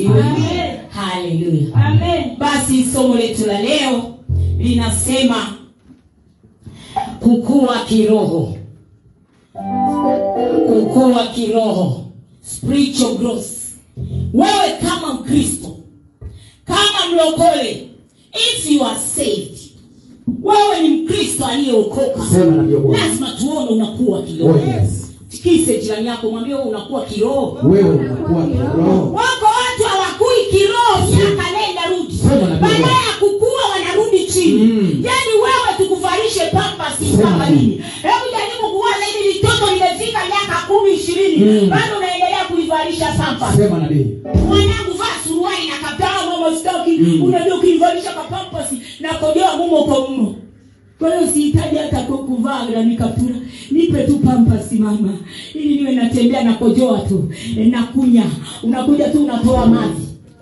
asifiwe Amen. haleluya Amen. basi somo letu la leo linasema kukua kiroho kukua kiroho spiritual growth wewe kama mkristo kama mlokole if you are saved wewe ni mkristo aliyeokoka Sema na ndio Bwana. lazima tuone unakuwa kiroho Oh, yes. tikise jirani yako mwambie wewe unakuwa kiroho Wewe unakuwa kiroho. wako watu hawakui kiroho miaka nenda rudi Sema na Bwana. baada ya kukua wanarudi chini Mm. yaani wewe tukuvalishe pampasi Sema kama na nini hebu jaribu kuwaza hivi litoto limefika miaka kumi ishirini Mm. bado unaendelea kuivalisha pampasi Sema nabii. mwanangu vaa suruali na kapaa mama staki Mm. unajua ukivalisha kapampasi na kojoa mumo kwa mmo kwa hiyo sihitaji hata ku- kuvaa na nikapura nipe tu pampasi mama ili niwe natembea na kojoa tu e, nakunya unakuja tu unatoa maji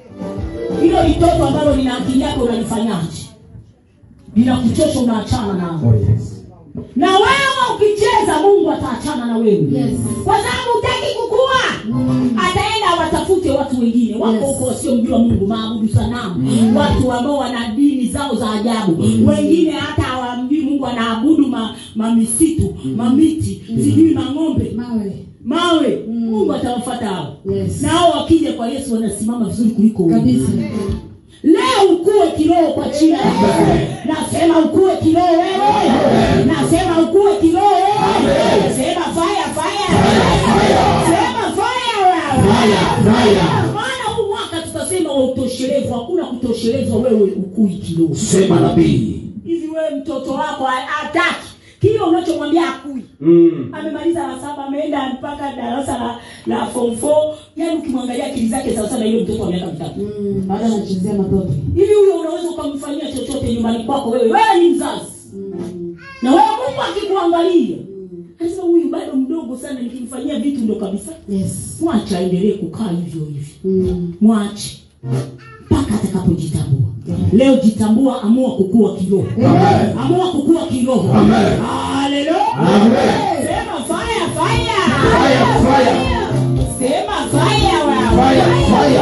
hilo litoto ambalo lina akili yako unalifanyaje linakuchosha unaachana nao Oh, yes. na wewe ukicheza mungu ataachana na wewe Yes. kwa sababu utaki kukua ataenda watafute watu wengine wako Yes. huko wasiomjua mungu maabudu sanamu watu ambao wana dini zao za ajabu wengine hata hawamjui mungu anaabudu ma, mamisitu mamiti sijui mang'ombe Mawe. mawe mungu atawafata hao Yes. na hao wakija kwa yesu wanasimama vizuri kuliko wewe. Kabisa. leo ukue kiroho kwa jina la Yesu. nasema ukue kiroho wewe nasema ukue kiroho wewe sema fire fire sema fire wewe Fire, fire. maana huu mwaka tutasema wa utoshelevu hakuna kutoshelezwa wewe ukui kiroho Sema nabii. hivi wewe mtoto wako hataki kile unachomwambia akui Mm. amemaliza la saba ameenda mpaka darasa la la form 4 yani ukimwangalia akili zake sawa sana ile mtoto wa miaka mitatu Mm. Baada anachezea matope. hivi huyo unaweza ukamfanyia chochote nyumbani kwako wewe wewe ni mzazi Mm. na wewe mungu akikuangalia anasema huyu bado mdogo sana nikimfanyia vitu ndo kabisa Yes. mwache aendelee kukaa hivyo hivyo Mm. mwache mpaka atakapojitambua leo jitambua amua kukua kiroho Amen. amua kukua kiroho Amen. haleluya Amen. sema fire fire Fire, fire. sema fire wewe Fire, fire.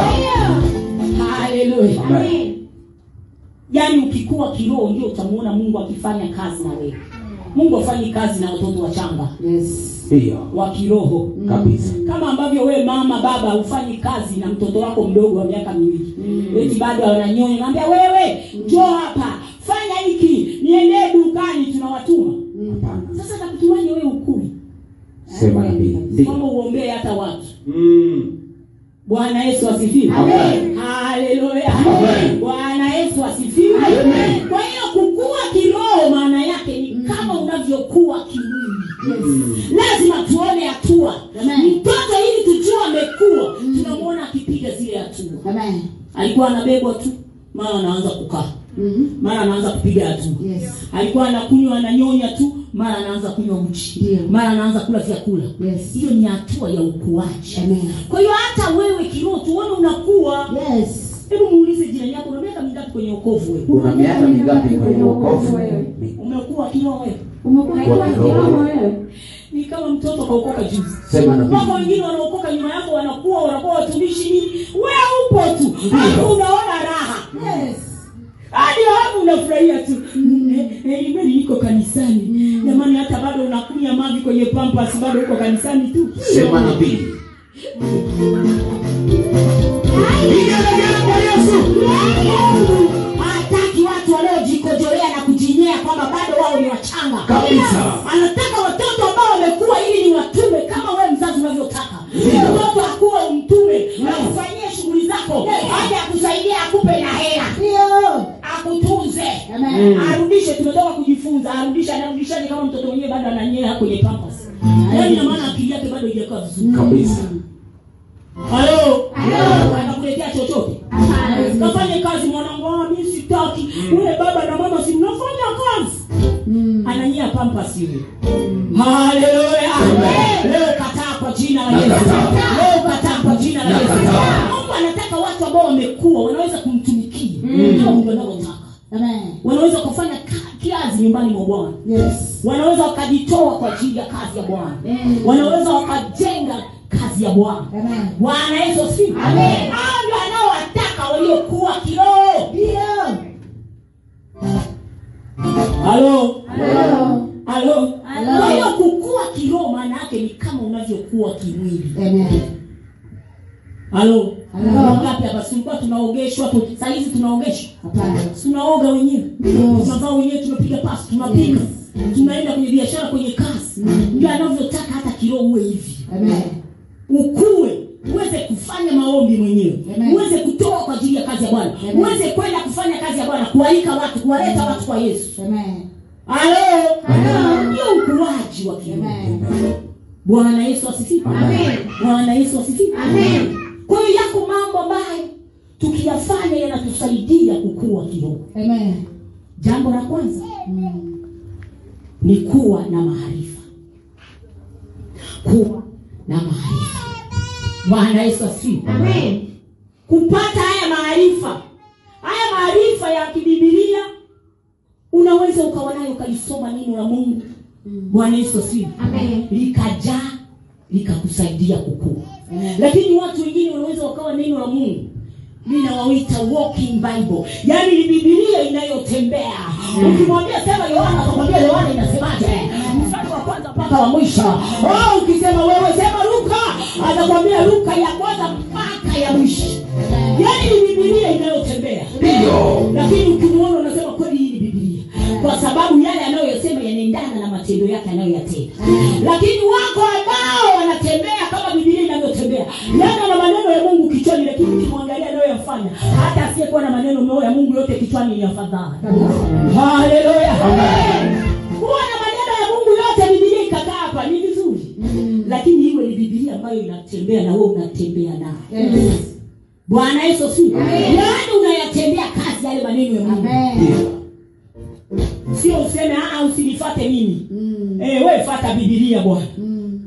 haleluya Amen. yaani ukikua kiroho ndio utamuona mungu akifanya kazi na wewe mungu afanyi kazi na watoto wachanga Yes. Ndio. wa kiroho Kabisa. kama ambavyo wewe mama baba hufanyi kazi na mtoto wako mdogo wa miaka miwili Mm. eti bado ananyonya naambia wewe njoo hapa fanya hiki niendee dukani tunawatuma Hapana. sasa takutumaje wewe ukui Sema nabii. Ndio. kwamba uombee hata watu Mm. bwana yesu asifiwe Amen. haleluya Amen. bwana yesu asifiwe Amen. kwa hiyo kukua kiroho maana yake ni kama unavyokuwa kimwili Mm. lazima tuone hatua Amen. mtoto ili tujue amekuwa tunamwona akipiga zile hatua Amen. alikuwa anabebwa tu mara anaanza kukaa Mhm. mara anaanza kupiga hatua Yes. alikuwa anakunywa ananyonya tu mara anaanza kunywa uchi Ndio. mara anaanza kula vyakula Yes. hiyo ni hatua ya ukuaji Amen. kwa hiyo hata wewe kiroho tuone unakuwa Yes. hebu muulize jirani yako una miaka mingapi kwenye ukovu wewe Una miaka mingapi kwenye wokovu? umekuwa kiroho wewe Umekuwa Kwa kiroho. kiroho wewe. ni kama mtoto kaokoka juzi Sema nabii. wako wengine wanaokoka nyuma yako wanakuwa wanakuwa watumishi nini wewe upo tu hapo unaona raha Yes. hadi hapo unafurahia tu Eh, eh, kweli niko kanisani jamani hata bado unakunya mavi kwenye pampas bado uko kanisani tu Sema nabii. Vigelegele kwa Yesu. hataki watu wanaojikojolea na kujinyea kwamba bado wao ni wachanga Kabisa. anataka watoto ambao wamekuwa ili ni watume kama wewe mzazi unavyotaka Ndio. mtoto akuwa umtume akufanyie shughuli zako aje akusaidia akupe na hela Ndio. akutunze Amen. arudishe tumetoka kujifunza arudishe anarudishaje kama mtoto mwenyewe bado ananyea kwenye pampas yaani ina maana akili yake bado haijakaa vizuri Kabisa. halo anakuletea chochote kafanye kazi mwanangu ah, mi sitaki ule baba na mama si mnafanya kazi Mm. ananyia pampas yule haleluya leo kataa kwa jina la yesu Nakataa. leo kataa kwa jina la yesu Nakataa. mungu anataka watu ambao wamekuwa wanaweza kumtumikia kama mungu anavyotaka Amen. wanaweza kufanya ka- kazi nyumbani mwa bwana Yes. wanaweza wakajitoa kwa ajili ya kazi ya bwana Mm. wanaweza wakajenga kazi ya bwana Amen. bwana yesu asifiwe hao ndio anaowataka waliokuwa kiroho Ndio. halo Halo. halo Halo. kwa hiyo kukua kiroho maana yake ni kama unavyokuwa kimwili Amen. halo Halo. wangapi hapa tulikuwa tunaogeshwa tu saa hizi tunaogeshwa Hapana. tunaoga wenyewe Yes. tunavaa wenyewe tunapiga pasi tunapika tunaenda kwenye biashara kwenye kazi ndio anavyotaka hata kiroho uwe hivi Amen. ukue uweze kufanya maombi mwenyewe Amen. uweze kutoa kwa ajili ya kazi ya bwana Amen. uweze kwenda kufanya kazi ya bwana kualika watu kuwaleta watu kwa yesu Amen. halo Halo. ndio ukuaji wa kiroho Amen. bwana yesu asifiwe Amen. bwana yesu asifiwe Amen. kwa hiyo yako mambo ambayo tukiyafanya yanatusaidia kukua kiroho Amen. jambo la kwanza Mm. ni kuwa na maarifa kuwa na maarifa bwana yesu asifiwe Amen. kupata haya maarifa haya maarifa ya kibibilia unaweza ukawa nayo ukalisoma neno la mungu bwana yesu asifiwe Amen. likajaa likakusaidia kukua Amen. lakini watu wengine wanaweza wakawa neno la mungu ninawaita walking bible yaani ni bibilia inayotembea ukimwambia sema yohana atakwambia yohana inasemaje mstari wa kwanza mpaka wa mwisho oh, ukisema wewe sema luka atakwambia luka ya kwanza mpaka ya mwisho yaani ni bibilia inayotembea Ndio. lakini ukimwona unasema kweli hii ni bibilia kwa sababu yale anayoyasema yanaendana na matendo yake anayoyatenda lakini wako ambao wanatembea kama bibilia inavyotembea yana na maneno ya mungu kichwani lakini ukimwangalia anayoyafanya hata asiyekuwa na maneno meo ya mungu yote kichwani ni afadhali haleluya kuwa na maneno ya mungu yote bibilia ikakaa hapa ni vizuri lakini iwe ni bibilia ambayo inatembea na wewe unatembea nayo Yes. bwana yesu si Amen. yaani unayatembea kazi yale maneno ya mungu Amen. sio useme "Ah, usinifate mimi Mm. eh, we fata bibilia bwana Mm.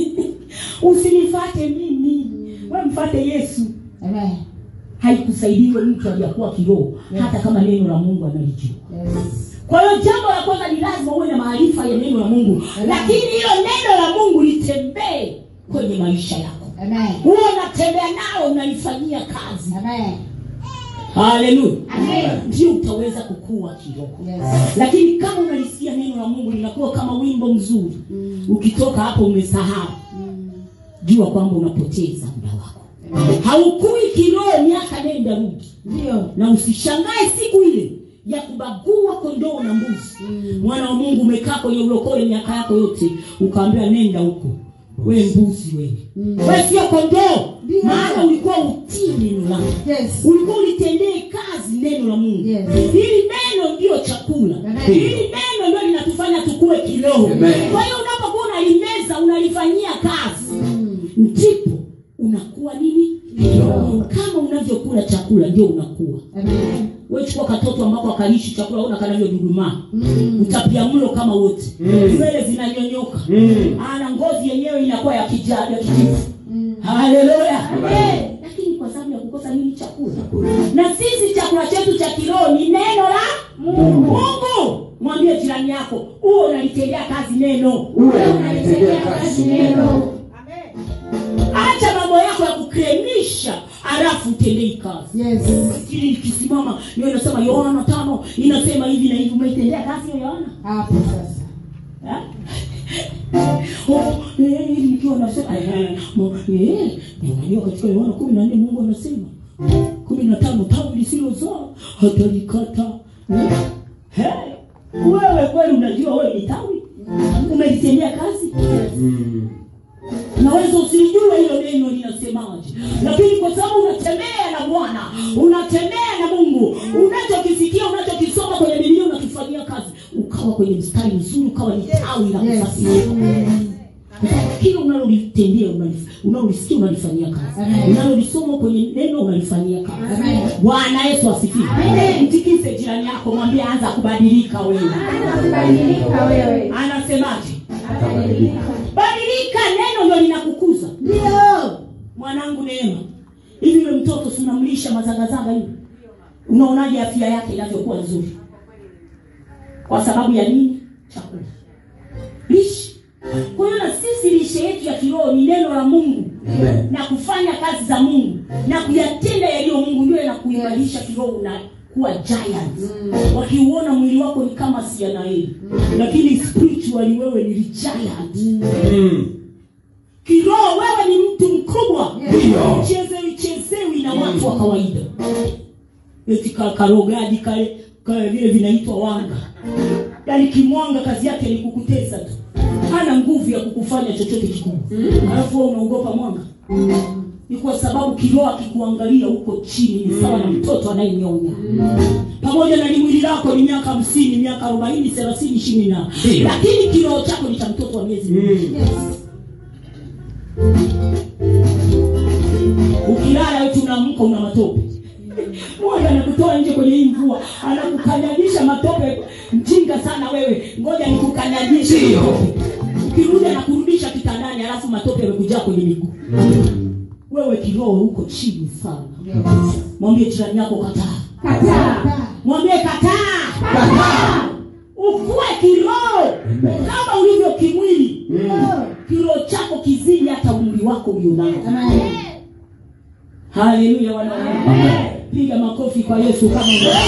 usinifate mimi we mfate yesu Amen. haikusaidiwe mtu aliyakuwa kiroho hata kama neno la mungu analijua Yes. kwa hiyo jambo la kwanza ni lazima uwe na maarifa ya neno la mungu lakini hilo neno la mungu litembee kwenye maisha yako Amen. huwa unatembea nao unalifanyia kazi Amen. haleluya Amen. ndio utaweza kukua kiroho Yes. lakini kama unalisikia neno la mungu linakuwa kama wimbo mzuri Mm. ukitoka hapo umesahau Mm. jua kwamba unapoteza muda wako haukui kiroho miaka nenda rudi Ndio. na usishangae siku ile ya kubagua kondoo na mbuzi Mm. mwana wa mungu umekaa kwenye ulokole miaka yako yote ukaambiwa nenda huko we mbuzi wewe Mm. we sio kondoo Ndio. maana ulikuwa utii neno lako Yes. ulikuwa ulitendee kazi neno la mungu Yes. hili neno ndio chakula Amen. hili neno ndio linatufanya tukue kiroho Amen. kwa hiyo unapokuwa unalimeza unalifanyia kazi Mm. ndipo unakuwa nini Kiroho. kama unavyokula chakula ndio unakuwa Amen. we chukua katoto ambako akaishi chakula una kanavyodudumaa Mm. utapia mlo kama wote Mm. nywele zinanyonyoka Mm. ana ngozi yenyewe inakuwa ya kijani ya kijivu Mm. haleluya Amen. Eh, lakini kwa sababu ya kukosa nini chakula na sisi chakula chetu cha kiroho ni neno la mungu mungu mwambie jirani yako huo unalitendea kazi neno Uwe unalitendea kazi neno. acha mambo yako ya kukremisha alafu utendei kazi Yes. ili ikisimama ndio inasema yohana tano inasema hivi na hivi umeitendea kazi hiyo yohana Hapo sasa. Eh? Oh, eh, hivi nikiwa nasema eh, mo- eh, unajua katika yohana kumi na nne mungu anasema kumi na tano tawi lisilozaa hatalikata Eh? Eh, wewe kweli unajua wewe ni tawi umelitendea kazi Mm. naweza usilijue hilo neno linasemaje lakini kwa sababu unatembea na bwana unatembea na mungu unachokisikia unachokisoma kwenye bibilia unakifanyia kazi ukawa kwenye mstari mzuri ukawa ni tawi la Yes. kusafisha Kwa sababu kila unalolitendea unalif- unalolisikia unalifanyia kazi Amen. unalolisoma kwenye neno unalifanyia kazi Amen. bwana yesu asifiwe Amen. mtikise jirani yako mwambie anza kubadilika wewe Kubadilika wewe. anasemaje Atabadilika. badilika neno ndio linakukuza Ndio. mwanangu neema hivi yule mtoto si unamlisha mazagazaga hivi unaonaje afya yake inavyokuwa nzuri kwa sababu ya nini chakula lishe kwa hiyo na sisi lishe yetu ya kiroho ni neno la mungu Amen. na kufanya kazi za mungu na kuyatenda yaliyo mungu ndio na kuimarisha kiroho na kuwa giant wakiuona mwili wako ni kama sianaeli lakini spiritually wewe ni giant Mm. kiroho wewe ni mtu mkubwa Ndio. chezewi chezewi na watu wa kawaida eti ka- karogaji kale kale vile vinaitwa wanga yaani kimwanga kazi yake ni kukutesa tu hana nguvu ya kukufanya chochote kikubwa alafu wewe unaogopa mwanga ni kwa sababu kiroho akikuangalia huko chini ni sawa na mtoto anayenyonya pamoja na limwili lako ni miaka hamsini miaka arobaini thelathini ishirini na Ndio. lakini kiroho chako ni cha mtoto wa miezi miwili Mm. ukilala wetu unaamka una matope moja anakutoa nje kwenye hii mvua anakukanyagisha matope mjinga sana wewe ngoja nikukanyagishe Ndio. matope. ukirudi anakurudisha kitandani alafu matope yamekujaa kwenye miguu wewe kiroho huko chini sana mwambie jirani yako kataa Kataa. mwambie kataa ukue kiroho Amen. kama ulivyo kimwili Mm. kiroho chako kizidi hata umri wako ulionao Amen. haleluya wanaume piga makofi kwa yesu kama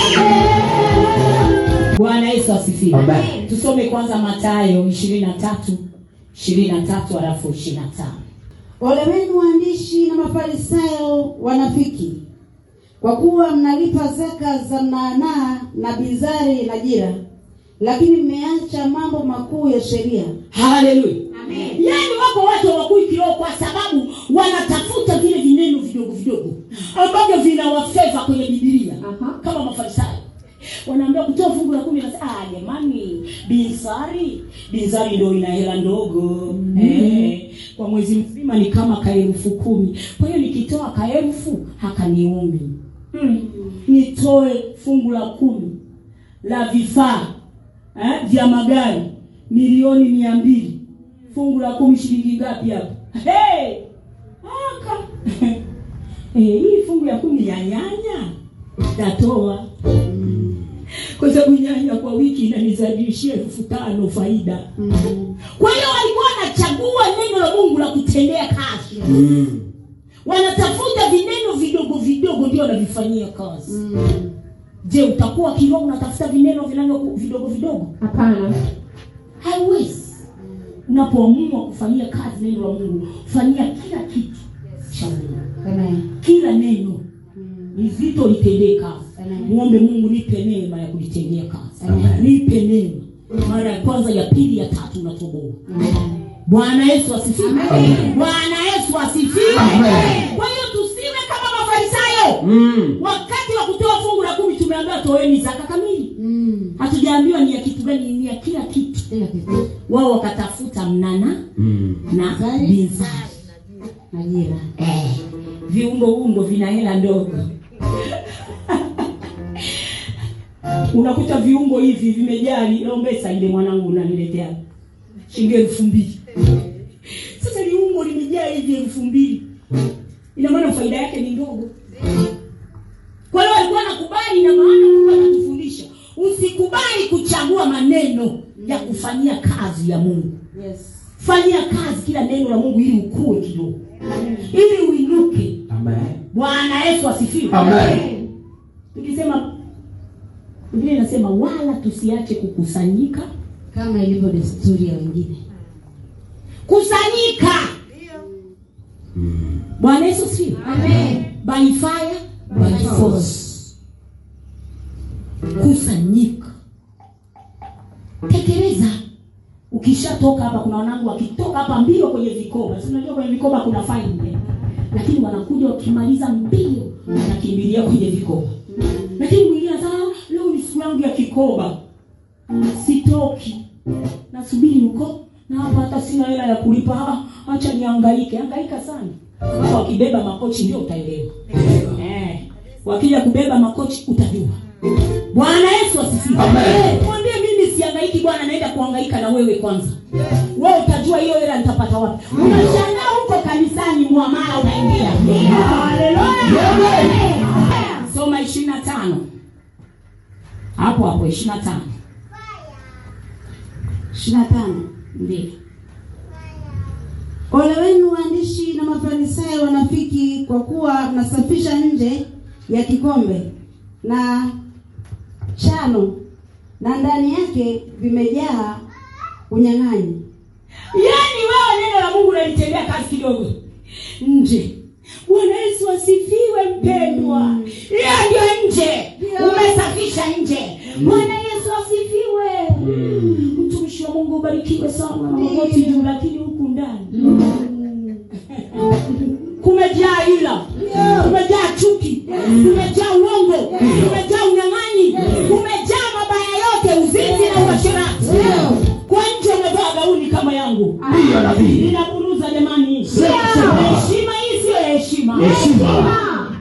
unaweza. bwana yesu asifiwe Amen. tusome kwanza matayo ishirini na tatu ishirini na tatu alafu ishirini na tano Ole wenu waandishi na mafarisayo wanafiki, kwa kuwa mnalipa zaka za mnanaa na bizari na jira, lakini mmeacha mambo makuu ya sheria. haleluya yaani wako watu hawakui kiroho kwa sababu wanatafuta vile vineno vidogo vidogo ambavyo vinawafeva kwenye bibilia Aha. kama mafarisayo wanaambia kutoa fungu la kumi nasema ah jamani binsari binsari ndo ina hela ndogo eh, kwa mwezi mzima ni kama kaelfu kumi kwa hiyo nikitoa kaelfu hakaniumi mm. nitoe fungu la kumi la vifaa eh, vya magari milioni mia mbili fungu la kumi shilingi ngapi hapo hey! aka eh, hii fungu ya kumi ya nyanya tatoa kwa sababu nyanya kwa wiki inanizalishia elfu tano faida kwa hiyo walikuwa wanachagua neno la mungu la kutendea kazi Mm. wanatafuta vineno vidogo vidogo ndio wanavifanyia kazi je utakuwa kiroho unatafuta vineno vinavyo vidogo vidogo Hapana. haiwezi unapoamua kufanyia kazi neno la mungu fanyia kila kitu cha mungu Amen. kila neno ni zito litendee kazi Amen. muombe mungu nipe neema ya kulitendea kazi Amen. nipe neema mara ya kwanza ya pili ya tatu unatoboa bwana yesu asifiwe Amen. bwana yesu asifiwe Amen. kwa hiyo tusiwe kama mafarisayo Mm. wakati wa kutoa fungu la kumi tumeambiwa toeni zaka kamili Mm. hatujaambiwa ni ya kitu gani ni ya kila kitu Kila kitu. wao wakatafuta mnana Mm. na Bizari. bizari Ajira. eh, viungo ungo vina hela ndogo unakuta viungo hivi vimejaa lombesa ile mwanangu unaniletea shilingi elfu mbili sasa liungo limejaa hivi elfu mbili ina maana faida yake ni ndogo kwa hiyo alikuwa nakubali na maana mungu anatufundisha usikubali kuchagua maneno ya kufanyia kazi ya mungu Yes. fanyia kazi kila neno la mungu ili ukue kidogo ili uinuke Amen. bwana yesu asifiwe Amen. tukisema biblia inasema wala tusiache kukusanyika Kama ilivyo desturi ya wengine. kusanyika Mm. bwana yesu asifiwe Amen. by fire by force kusanyika tekeleza ukishatoka hapa kuna wanangu wakitoka hapa mbio kwenye vikoba si unajua kwenye vikoba kuna faini lakini wanakuja wakimaliza mbio wanakimbilia kwenye vikoba lakini mwingine anasema "Ah, leo ni siku yangu ya kikoba sitoki nasubiri huko na hapa hata sina hela ya kulipa Ah, acha niangaike angaika sana hapa wakibeba makochi ndio utaelewa eh, wakija kubeba makochi utajua bwana yesu asifiwe Amen. mwambie mimi siangaiki bwana naenda kuangaika na wewe kwanza wewe utajua hiyo hela nitapata wapi unashangaa huko kanisani mwamara unaingia haleluya soma ishirini na tano hapo hapo ishirini na tano ishirini na tano ndio Ole wenu waandishi na mafarisayo wanafiki, kwa kuwa mnasafisha nje ya kikombe na chano, na ndani yake vimejaa unyang'anyi. yaani wewe neno la mungu unalitendea kazi kidogo nje bwana yesu asifiwe mpendwa hiyo ndio nje umesafisha nje bwana yesu asifiwe mtumishi wa mungu ubarikiwe sana na magoti juu lakini huku ndani kumejaa ila kumejaa chuki kumejaa uongo kumejaa unyang'anyi kumejaa mabaya yote uzinzi na uasherati kwa nje umevaa gauni kama yangu Ndiyo nabii. ninaburuza jamani Sema. heshima hii siyo heshima Heshima.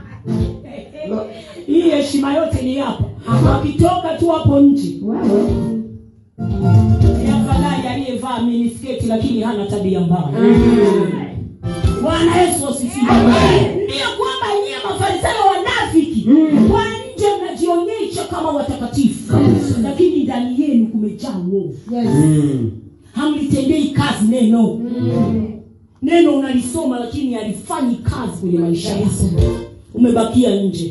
hii heshima yote ni hapa wakitoka tu hapo nje ni afadhali aliyevaa minisketi lakini hana tabia mbaya bwana yesu asifiwe ndiyo kwamba nyie mafarisayo wanafiki kwa nje mnajionyesha kama watakatifu lakini ndani yenu kumejaa uovu Mm. hamlitendei kazi neno neno unalisoma lakini halifanyi kazi kwenye maisha yako umebakia nje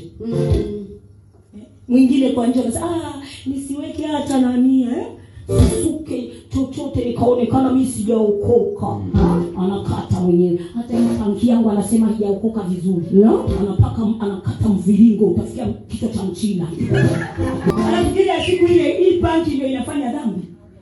mwingine kwa nje anasema ah, nisiweke hata nania eh? sisuke chochote nikaonekana mi sijaokoka anakata mwenyewe hata ile panki yangu anasema hijaokoka vizuri anapaka anakata mviringo utafikia kichwa cha mchina anafikiria siku ile hii panki ndio inafanya dhambi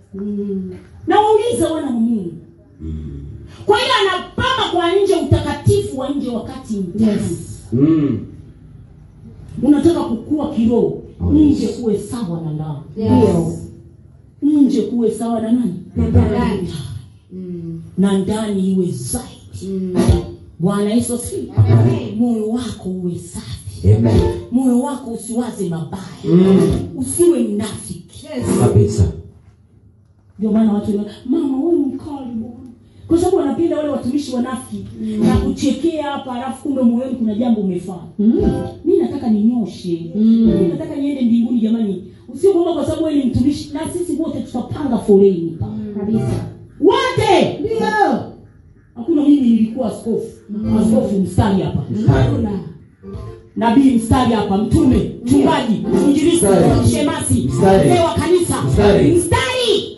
na waulize wana wa mungu kwa hiyo anapama kwa nje utakatifu wa nje wakati ndani Mm. unataka kukua kiroho nje kuwe sawa na ndani Yes. nje kuwe sawa na nani Na ndani. Mm. na ndani iwe zaidi Mm. bwana yesu asifiwe moyo wako uwe safi Amen. moyo wako usiwaze mabaya Mm. usiwe mnafiki Kabisa. ndio maana watu wana- mama wewe mkali bwana kwa sababu wanapenda wale watumishi wanafiki na kuchekea hapa alafu kumbe moyoni kuna jambo umefanya mi nataka ninyoshe mi nataka niende mbinguni jamani usio kwamba kwa sababu wewe ni mtumishi na sisi wote tutapanga foleni pa Kabisa. wote Ndio. hakuna mimi nilikuwa askofu askofu mstari hapa Hakuna. nabii mstari hapa mtume mchungaji mwinjilisti Mstari. shemasi Mstari. mzee wa kanisa Mstari. mstari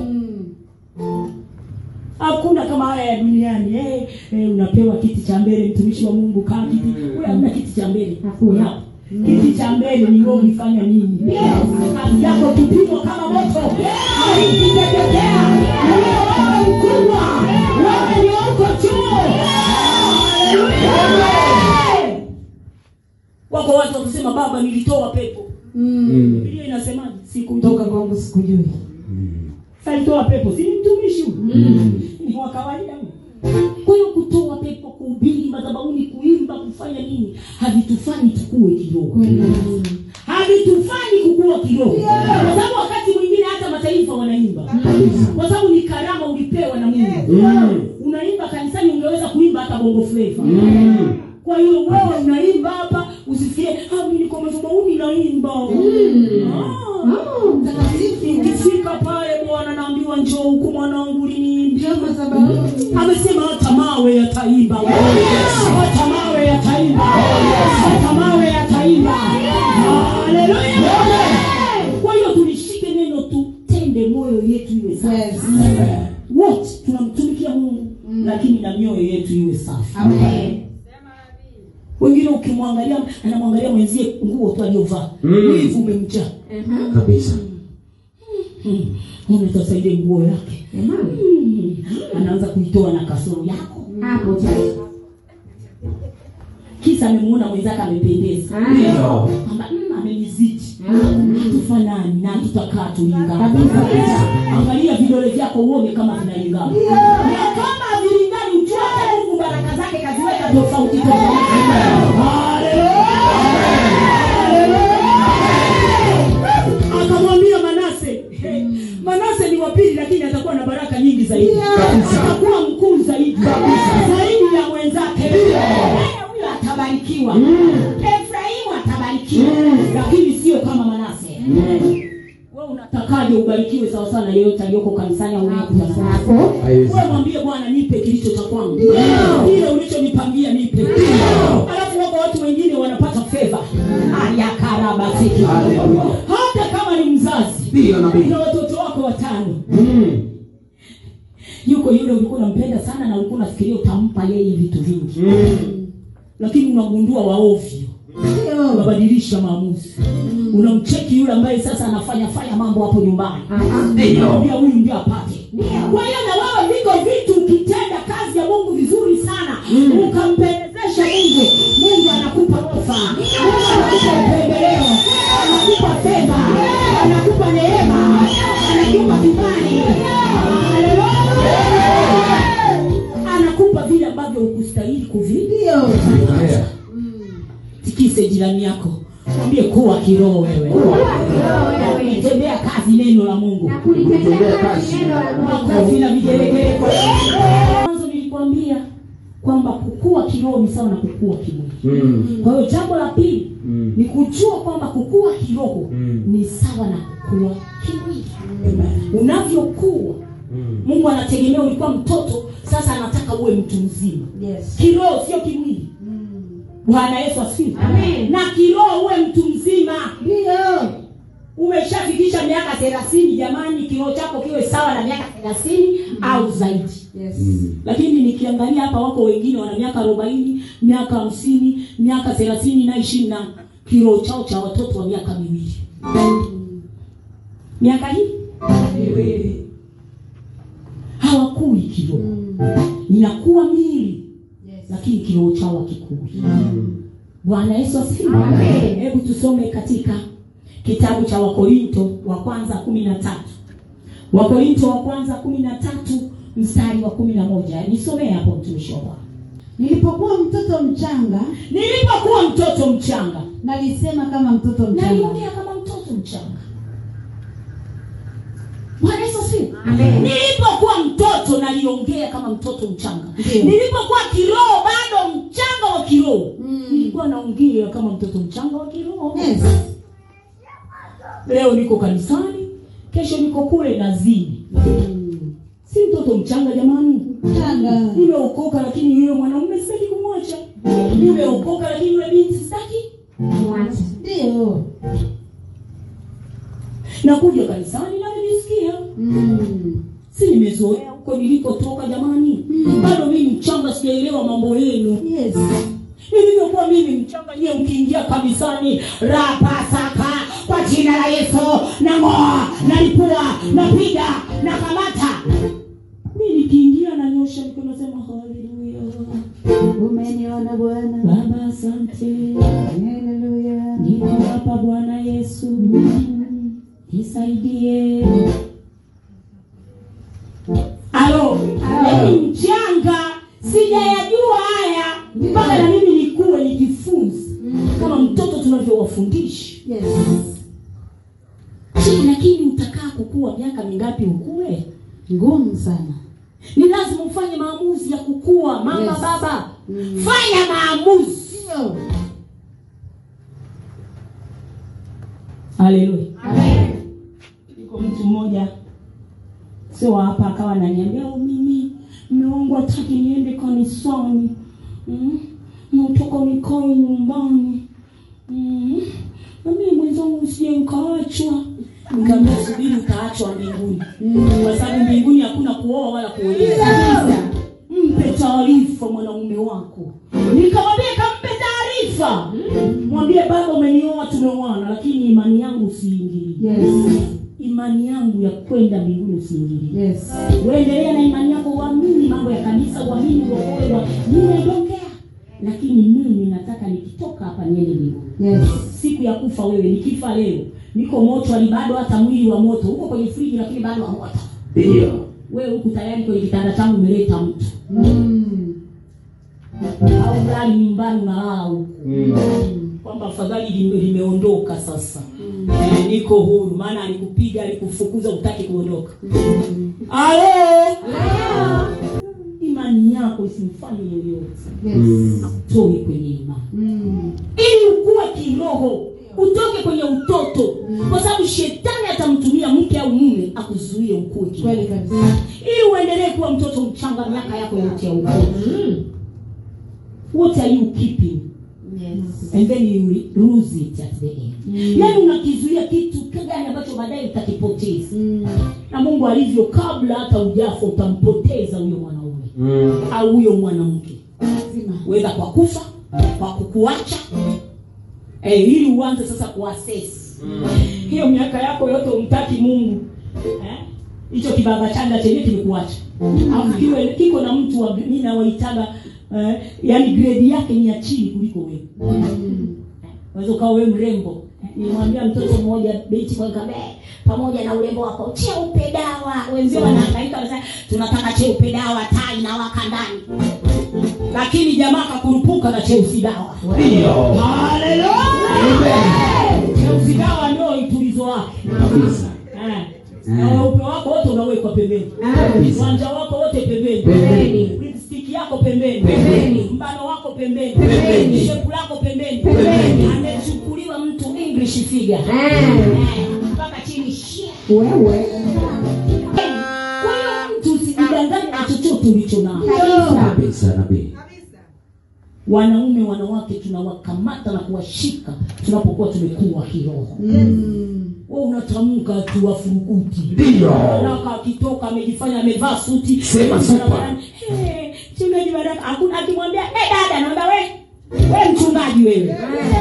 Mm. hakuna kama haya ya duniani eh, eh, unapewa kiti cha mbele mtumishi wa mungu kaa kiti wewe hamna kiti cha mbele hakuna kiti cha mbele ni wewe ulifanya nini kazi yako kipimwa kama moto haikiteketea wewe wewe mkubwa wewe ni uko juu Haleluya! wako watu wakusema baba nilitoa pepo Mm. biblia inasemaje siku Toka kwangu sikujui. alitoa pepo si ni mtumishi huyu ni wa kawaida huyu. kwa hiyo kutoa pepo kuhubiri madhabahuni kuimba kufanya nini havitufanyi tukue kidogo havitufanyi kukua kidogo kwa sababu wakati mwingine hata mataifa wanaimba kwa sababu ni karama ulipewa na mungu unaimba kanisani ungeweza kuimba hata bongo fleva kwa hiyo wewe unaimba hapa usisikie "Ah, mimi niko madhabahuni naimba Ah. Mtakatifu. ikifika pale bwana naambiwa njoo huku mwanangu liniimbia Ndio madhabahu. amesema hata mawe yataimba hata mawe yataimba hata mawe yataimba haleluya kwa hiyo tulishike neno tutende moyo yetu iwe safi Yes. wote tunamtumikia mungu lakini na mioyo yetu iwe safi Amen. wengine ukimwangalia anamwangalia mwenzie nguo tu aliyovaa Mm. wivu umemjaa Kabisa. mbona utasaidie nguo yake Mm. anaanza kuitoa na kasoro yako Hapo sasa. kisa amemuona mwenzake amependeza Ndio. kwamba mm, amenizidi hatufanani na tutakaa tulingana Kabisa. angalia vidole vyako uone kama vinalingana na kama havilingani ujue hata mungu baraka zake kaziweka tofauti tofauti Haleluya. akamwambia manase hey, manase ni wapili lakini atakuwa na baraka nyingi zaidi Kabisa. atakuwa mkuu zaidi zaidi ya mwenzake Yeye huyo atabarikiwa efraimu atabarikiwa lakini sio kama manase wewe unatakaje ubarikiwe sawa sawa na yeyote aliyoko kanisani au unayekutazama Hapo. Haiwezi. wewe mwambie bwana nipe kilicho cha kwangu kile ulichonipangia nipe alafu wako watu wengine wanapata fedha ayakarabasiki Haleluya. hata kama ni mzazi Ndio nabii. na watoto wako watano Mm. yuko yule ulikuwa unampenda sana na ulikuwa unafikiria utampa yeye vitu vingi Mm. lakini unagundua waovyo Ndio. unabadilisha maamuzi unamcheki yule ambaye sasa anafanya fanya mambo hapo nyumbani Ndio. Unamwambia huyu ndio apate Ndio. kwa hiyo na wewe viko vitu ukitenda kazi ya mungu vizuri sana ukampendezesha mungu mungu anakupa ofa mungu anakupa upendeleo anakupa fedha anakupa neema anakupa kibali Haleluya. anakupa vile ambavyo ukustahili kuvi Ndio. Yeah. tikise jirani yako mwambie kuwa kiroho wewe tembea kazi neno la mungu Na kulitendea kazi neno la Mungu. makofi na vigelegele kwa mwanzo nilikwambia kwamba kukua kiroho ni sawa na kukua kimwili Mm. kwa hiyo jambo la pili Mm. ni kujua kwamba kukua kiroho Mm. ni sawa na kukua kimwili Amen. unavyokuwa Mm. mungu anategemea ulikuwa mtoto sasa anataka uwe mtu mzima Yes. kiroho sio kimwili bwana yesu asifiwe Amen. na kiroho uwe mtu mzima Ndio. umeshafikisha miaka thelathini jamani kiroho chako kiwe sawa na miaka thelathini au zaidi Yes. Mm. lakini nikiangalia hapa wako wengine wana miaka arobaini miaka hamsini miaka thelathini na ishirini na kiroho chao cha watoto wa miaka miwili miaka hii miwili hawakui kiroho inakuwa miili Yes. lakini kiroho chao hakikui bwana yesu asifiwe Amen. hebu tusome katika kitabu cha wakorinto wa kwanza kumi na tatu wakorinto wa kwanza kumi na tatu mstari wa kumi na moja nisomee hapo mtumishi wa bwana Nilipokuwa mtoto mchanga, nilipokuwa mtoto mchanga nalisema kama mtoto mchanga. naliongea kama mtoto mchanga bwana yesu asifiwe Amen. nilipokuwa mtoto naliongea kama mtoto mchanga Ndiyo. nilipokuwa kiroho bado mchanga wa kiroho Mm. nilikuwa naongea kama mtoto mchanga wa kiroho Yes. leo niko kanisani kesho niko kule nazini Mm. si mtoto mchanga jamani Mchanga. nimeokoka lakini yule mwanaume sitaki kumwacha nimeokoka lakini yule binti sitaki Mwache. Ndio. nakuja kanisani navyojisikia Mm. si nimezoea huko nilipotoka jamani Mm. bado mimi mchanga sijaelewa mambo yenu Yes. nilivyokuwa mimi mchanga nyiwe mkiingia kanisani rapasaka kwa jina la yesu nang'oa nalipua napiga nakamata mi nikiingia nanyosha mikono nasema haleluya Umeniona Bwana. baba asante Haleluya. niko hapa bwana yesu nisaidie alo mimi mchanga sijayajua haya mpaka na mimi nikuwe nijifunze kama mtoto tunavyowafundisha Yes. Je, lakini utakaa kukua miaka mingapi ukue Ngumu sana. ni lazima ufanye maamuzi ya kukua mama Yes. baba Mm. fanya maamuzi Ndio. haleluya Amen. iko mtu mmoja sio wa hapa akawa ananiambia "Oh, mimi mme wangu hataki niende kanisani mm? nataka nikae nyumbani mm? na mimi mwenzangu usije nkaachwa nikaambia subiri utaachwa mbinguni kwa sababu mbinguni hakuna kuoa wala kuolewa mpe taarifa mwanamume wako nikamwambia kampe taarifa mwambie baba umenioa tumeoana lakini imani yangu usiingilie Yes. imani yangu ya kwenda mbinguni usiingilie Yes. uendelea na imani yako uamini mambo ya kanisa uamini uokolewa nimeondokea lakini mimi nataka nikitoka hapa niende mbinguni Yes. siku ya kufa wewe nikifa leo niko moto ali bado hata mwili wa moto huko kwenye friji lakini bado wa moto Ndio. wewe huku tayari kwenye kitanda changu umeleta mtu Mm. au lali nyumbani unalala huku Mm. kwamba afadhali lime- limeondoka sasa eh, niko huru maana alikupiga alikufukuza utaki kuondoka alo imani yako isimfanye yoyote Yes. Mm. toe kwenye imani Mm. ili ukuwe kiroho utoke kwenye utoto kwa sababu shetani atamtumia nini akuzuie ukue kiroho kweli kabisa ili uendelee kuwa mtoto mchanga miaka yako yote ya ukoo what are you keeping and then you lose it at the end Mm. yaani unakizuia kitu gani ambacho baadaye utakipoteza Mm. na mungu alivyo kabla hata ujafa utampoteza huyo mwanaume Mm. au huyo mwanamke lazima wedha kwa kufa kwa kukuacha eh, ili uanze sasa kuassess hiyo miaka yako yote umtaki mungu eh? hicho kibaba changa chenyewe kimekuacha au kiwe kiko na mtu wa mi nawaitaga eh, yani grade yake ni ya chini kuliko wewe Mm. unaweza ukawa wewe mrembo nilimwambia mtoto mmoja binti kwa kabe pamoja na urembo wako cheupe dawa wenzio wanahangaika wanasema tunataka cheupe dawa taa inawaka ndani lakini jamaa kakurupuka na cheusi dawa Ndio. cheusi dawa ndio itulizo wake Kabisa. Eh. na weupe wako wote unawekwa pembeni Kabisa. uwanja wako wote pembeni Pembeni. lipstick yako pembeni Pembeni. mbano wako pembeni Pembeni. shepu lako pembeni Pembeni. amechukuliwa mtu english figure Eh, mpaka chini shia. wewe kwa hiyo mtu usijidanganye na chochote ulicho nao Kabisa nabii. wanaume wanawake tunawakamata na kuwashika tunapokuwa tumekuwa kiroho Mm. we unatamka tu wafurukuti Ndio. Baraka akitoka amejifanya amevaa suti Sema super. Barabarani, "Eh, mchungaji baraka hakuna akimwambia eh dada naomba we we mchungaji wewe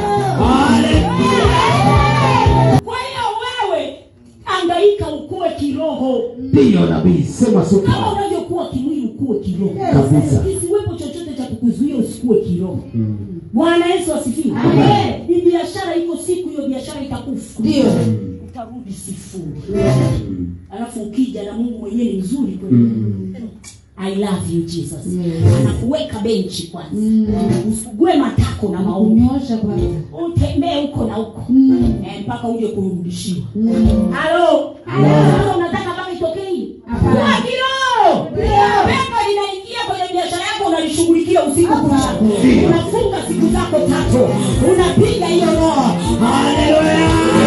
kwa hiyo wewe angaika ukue kiroho Ndio nabii. Sema kama super. unavyokuwa kimwili ukue kiroho Kabisa. isiwepo chochote cha kukuzuia usikue kiroho Mm. bwana yesu asifiwe Amen. ni biashara iko siku hiyo biashara itakufa ndio utarudi sifuri Mm. alafu ukija na mungu mwenyewe ni mzuri kweli Mm. i love you jesus Yes. anakuweka benchi kwanza Mm. usugue matako na maumi umeosha kwanza utembee huko na huko Mm. eh, mpaka uje kurudishiwa Mm. halo sasa unataka mpaka itokee hii Kuwa kiroho pepo linaingia kwenye biashara yako unalishughulikia usiku kucha unafunga siku zako tatu unapiga hiyo roho haleluya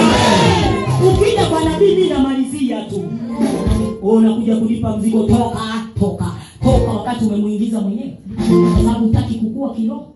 ukija kwa nabii mi namalizia tu Wewe unakuja kulipa mzigo toka toka toka wakati umemwingiza mwenyewe kwa sababu hutaki kukua kiroho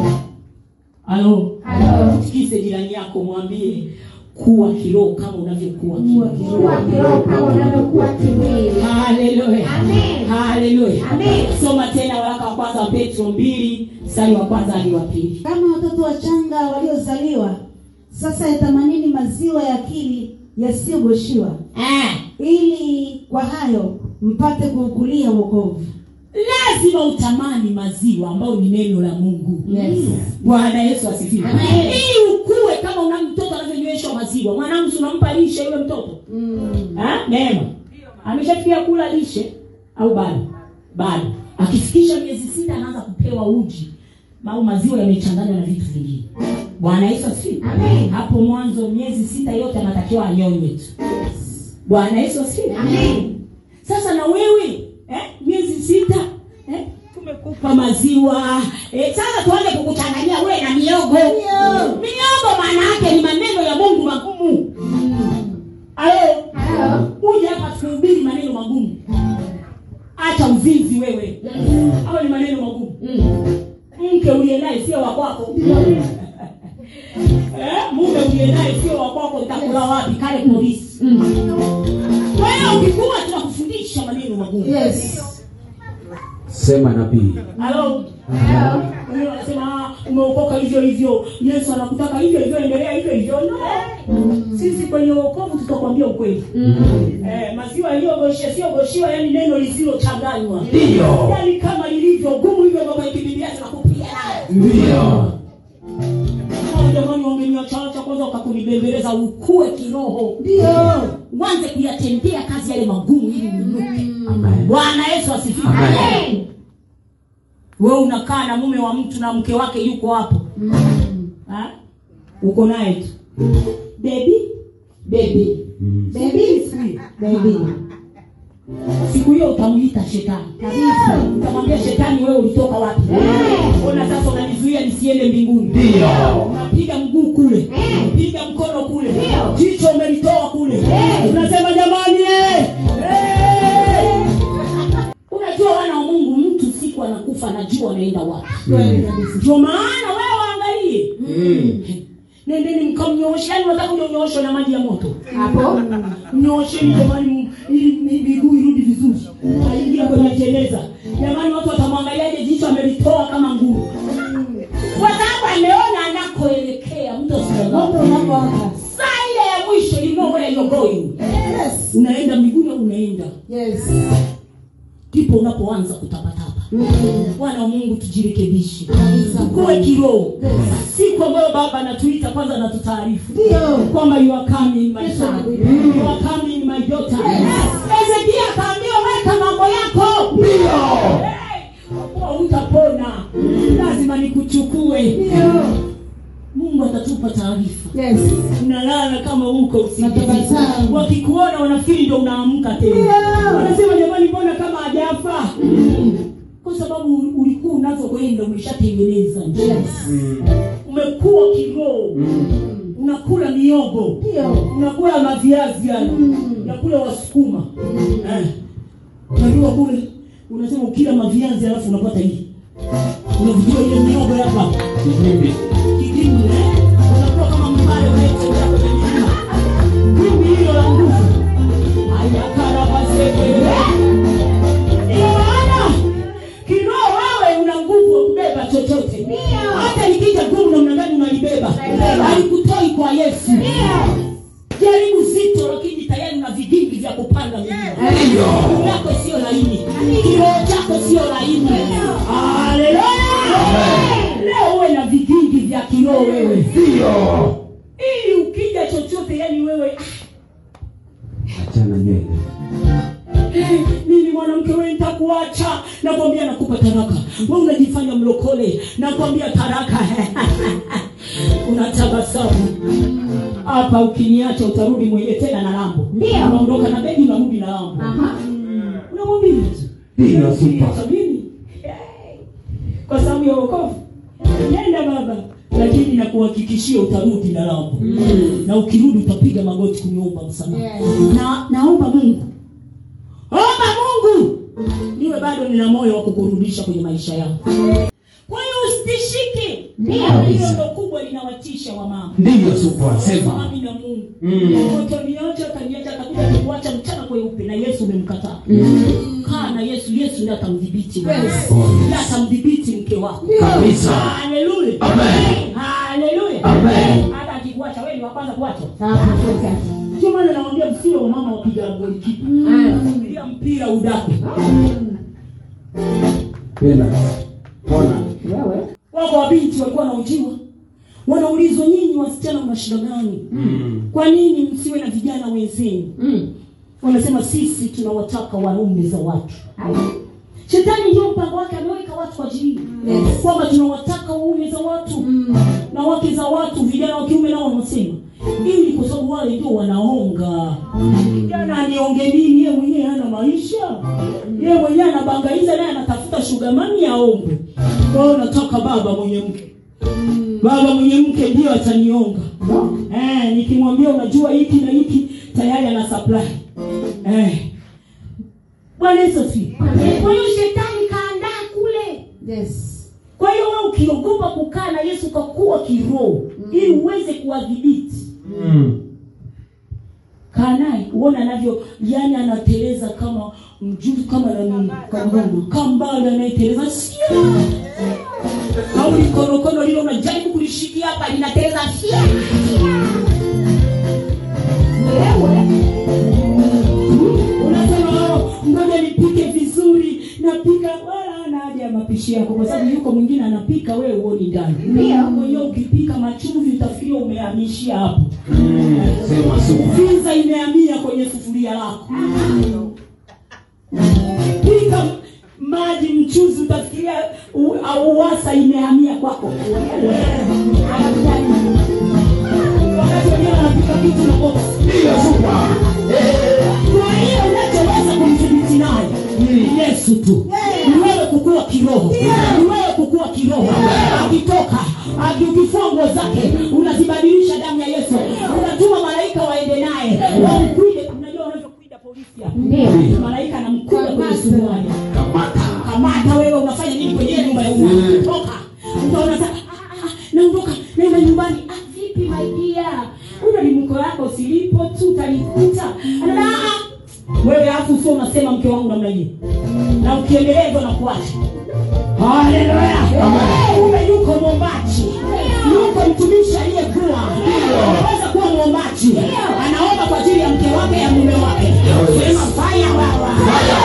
halo tikise jirani yako mwambie kuwa kiroho kama unavyokuwa kiroho kuwa kiroho kama unavyokuwa kimwili haleluya Amen. haleluya Amen. soma tena waraka wa kwanza wa petro mbili mstari wa kwanza hadi wa pili kama watoto wachanga waliozaliwa sasa yatamanini maziwa ya akili yasiyogoshiwa eh, ili kwa hayo mpate kuukulia wokovu lazima utamani maziwa ambayo ni neno la mungu Yes. bwana yesu asifiwe Amen. ili ukue kama una mtoto anavyonyweshwa maziwa mwanangu si unampa lishe yule mtoto Mm. Ha? neema ameshafikia kula lishe au bado bado akifikisha miezi sita anaanza kupewa uji au maziwa yamechanganywa na vitu vingine bwana yesu asifiwe Amen. hapo mwanzo miezi sita yote anatakiwa anyonywe tu bwana yesu asifiwe Amen. sasa na wewe eh, miezi sita eh, tumekupa maziwa eh, sasa tuanze kukuchanganyia wewe na miogo miogo maana yake ni maneno ya mungu magumu alo Halo. uje hapa tuhubiri maneno magumu acha uzinzi wewe hayo ni maneno magumu mke uliye naye sio wa kwako Eh, mume uliye naye sio wa kwako utakula wapi kale polisi kwa hiyo ukikuwa tunakufundisha maneno magumu yes Sema nabii. halo Halo. Wengine wanasema "Ah, umeokoka hivyo hivyo yesu anakutaka hivyo hivyo endelea hivyo hivyo no sisi kwenye uokovu tutakwambia ukweli eh, maziwa yaliyogoshiwa siyogoshiwa yani neno lisilochanganywa Ndio. yani kama lilivyo gumu hivyo hivyo kwenye bibilia tunakupiga nayo Ndio. Kama jamani wangeniachacha kwanza wakakunibembeleza ukue kiroho ndio uanze kuyatendea kazi yale magumu ili uinuke Amen. bwana yesu asifiwe Amen. wewe unakaa na mume wa mtu na mke wake yuko hapo Ha? uko naye tu bebi bebi Mm. bebi bebi siku hiyo utamuita shetani kabisa utamwambia shetani wewe ulitoka wapi ona sasa unanizuia nisiende mbinguni Ndio. unapiga mguu kule piga mkono kule jicho umelitoa kule unasema jamani eh, Kweli kabisa. ndio maana wewe waangalie Mm. nendeni mkamnyooshe yani unataka unyooshwe na maji ya moto Hapo. mnyoosheni jamani m- ili mi- miguu irudi vizuri aingia kwenye jeneza jamani watu watamwangaliaje jicho amelitoa kama nguvu kwa sababu ameona anakoelekea mtu Moto asiaa unapowaka. saa ile ya mwisho you know where you're going Yes. unaenda mbinguni au unaenda Yes. ndipo unapoanza kutapatapa bwana wa mungu tujirekebishe Kabisa. tukuwe kiroho Yes. siku ambayo baba anatuita kwanza anatutaarifu Ndio. kwamba you are coming my Yes, son Lord. you are coming my daughter Yes. Hezekia akaambiwa weka mambo yako Hey, kwa utapona lazima nikuchukue Ndio. mungu atatupa taarifa Yes. unalala kama huko usingizi Natabasamu. wakikuona wanafikiri ndo unaamka tena Yeah. wanasema jamani mbona kama hajafa kwa sababu ulikuwa unazokwenda umeshatengeneza njia Yes. umekuwa kiroho unakula miogo Ndio. unakula maviazi yani unakula wasukuma eh. unajua kule unasema ukila maviazi alafu unapata hii unavijua ile miogo hapa kidimu eh? unakuwa kama mbale unaetembea kwenye milima vumbi hilo la nguvu ayakarabaseke ndio maana kiroho wewe una nguvu wa kubeba chochote hata ikija gumu namna gani unalibeba alikutoi kwa yesu jaribu zito lakini tayari una vigingi vya kupanda milima Miguu yako sio laini kiroho chako sio laini haleluya leo uwe na vigingi vya kiroho wewe Ndio. ili ukija chochote yani wewe Achana nywele. Eh, mimi mwanamke wewe nitakuacha nakwambia nakupa taraka wewe unajifanya mlokole nakwambia taraka unatabasamu hapa ukiniacha utarudi mwenyewe tena na lambo Ndio. unaondoka na begi unarudi na lambo Aha. unamwambia tu Ndio super. Niacha mimi Eh, kwa sababu ya wokovu nenda baba lakini nakuhakikishia utarudi na lambo na ukirudi utapiga magoti kuniomba msamaha Yes. na naomba mungu omba mungu niwe bado nina moyo wa kukurudisha kwenye maisha yako kwa hiyo usitishike Ndio. hilo ndo kubwa linawatisha wamama Ndio super. Sema. Mami na mungu Mm. utaniacha kaniacha atakuja kukuacha mchana kweupe na yesu umemkataa kaa na yesu yesu ndiye atamdhibiti Yes. ndiye atamdhibiti mke wako Kabisa. haleluya Amen. haleluya Amen. hata akikuacha wewe ni wa kwanza kuachwa Hapo sasa. ndio maana nawaambia msio wa mama wapiga goli kipa Fikiria mpira udaku Penda. Pona. Wewe. wako wabinti walikuwa wanaujiwa wanaulizwa nyinyi wasichana mna shida gani Mm. kwa nini msiwe na vijana wenzenu Mm. wanasema sisi tunawataka waume za watu shetani ndio mpango wake ameweka watu kwa ajili Yes. kwamba tunawataka waume za watu na wake za watu vijana wa kiume nao wanasema ili kwa sababu wale ndio wanaonga kijana anionge nini yeye mwenyewe hana maisha yeye mwenyewe anabangaiza naye anatafuta shugamani aombe kwa hiyo nataka baba mwenye mke baba mwenye mke ndio atanionga eh, nikimwambia unajua hiki na hiki tayari ana supply eh. bwana yesu asifiwe. kwa hiyo shetani kaandaa kule Yes. kwa hiyo wewe ukiogopa kukaa na yesu ukakuwa kiroho ili uweze kuwadhibiti Mm. kaa naye uone anavyo yani anateleza kama mjuzi kama nani kambale kambale anayeteleza sia au likorokono lile unajaribu kulishikia hapa linateleza sia Wewe. unasema "Oh, ngoja nipike vizuri napika wala ana haja ya mapishi yako kwa sababu yuko mwingine anapika wewe uoni ndani Ndio. kwa hiyo ukipika machumvi utafikiria umehamishia hapo Sema super. pizza imehamia kwenye sufuria lako pika maji mchuzi utafikiria u- au uwasa imehamia kwako wakati wengine wanapika kitu na box Ndio super. kwa hiyo unachoweza kumdhibiti naye ni yesu tu ni wewe kukua kiroho ni wewe kukua kiroho akitoka aki- ukifua nguo zake unazibadilisha damu ya yesu unatuma malaika waende naye wamkuide unajua unavyokuida polisi hapa Ndio. malaika anamkuda kwenye suruali Kamata. kamata wewe unafanya nini kwenye nyumba ya umma toka tu utanikuta Anaona, "Ah, ah, wewe alafu sio unasema mke wangu namna hiyo na ukiendelea hivyo nakuacha haleluya ume yuko mwombaji yuko mtumishi aliyekuwa anaweza kuwa mwombaji anaomba kwa ajili ya mke wake ya mume wake sema faya wawa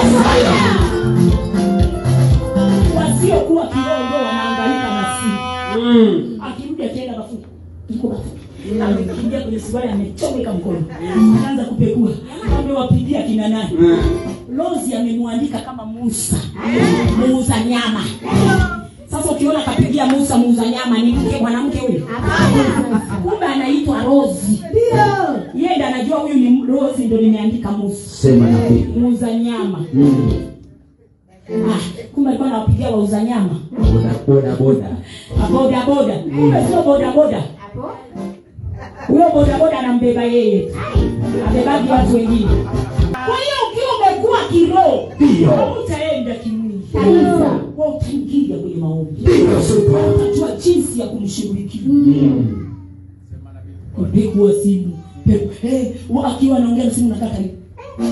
wasiokuwa kirogo wanaangalika na simu akirudi akienda mafuta iko mafuta amekimbia kwenye suruali amechomeka mkono anaanza kupekua amewapigia kina nani lozi amemwandika kama musa muuza nyama sasa ukiona kapigia musa muuza nyama ni mke mwanamke huyu kumbe anaitwa rozi yeye ndo anajua huyu ni rozi ndo nimeandika musa sema nabii muuza nyama Mm. ah, kumbe alikuwa anawapigia wauza nyama boda boda boda boda boda kumbe sio boda boda huyo bodaboda anambeba yeye abebagi watu wengine kwa hiyo ukiwa umekuwa kiroho Ndio. utaenda kimwili Kabisa. Wewe utaingia kwenye maombi ndio super utajua jinsi ya kumshughulikia Mm. kupekua simu peku eh, wa- akiwa anaongea na simu nakata hivi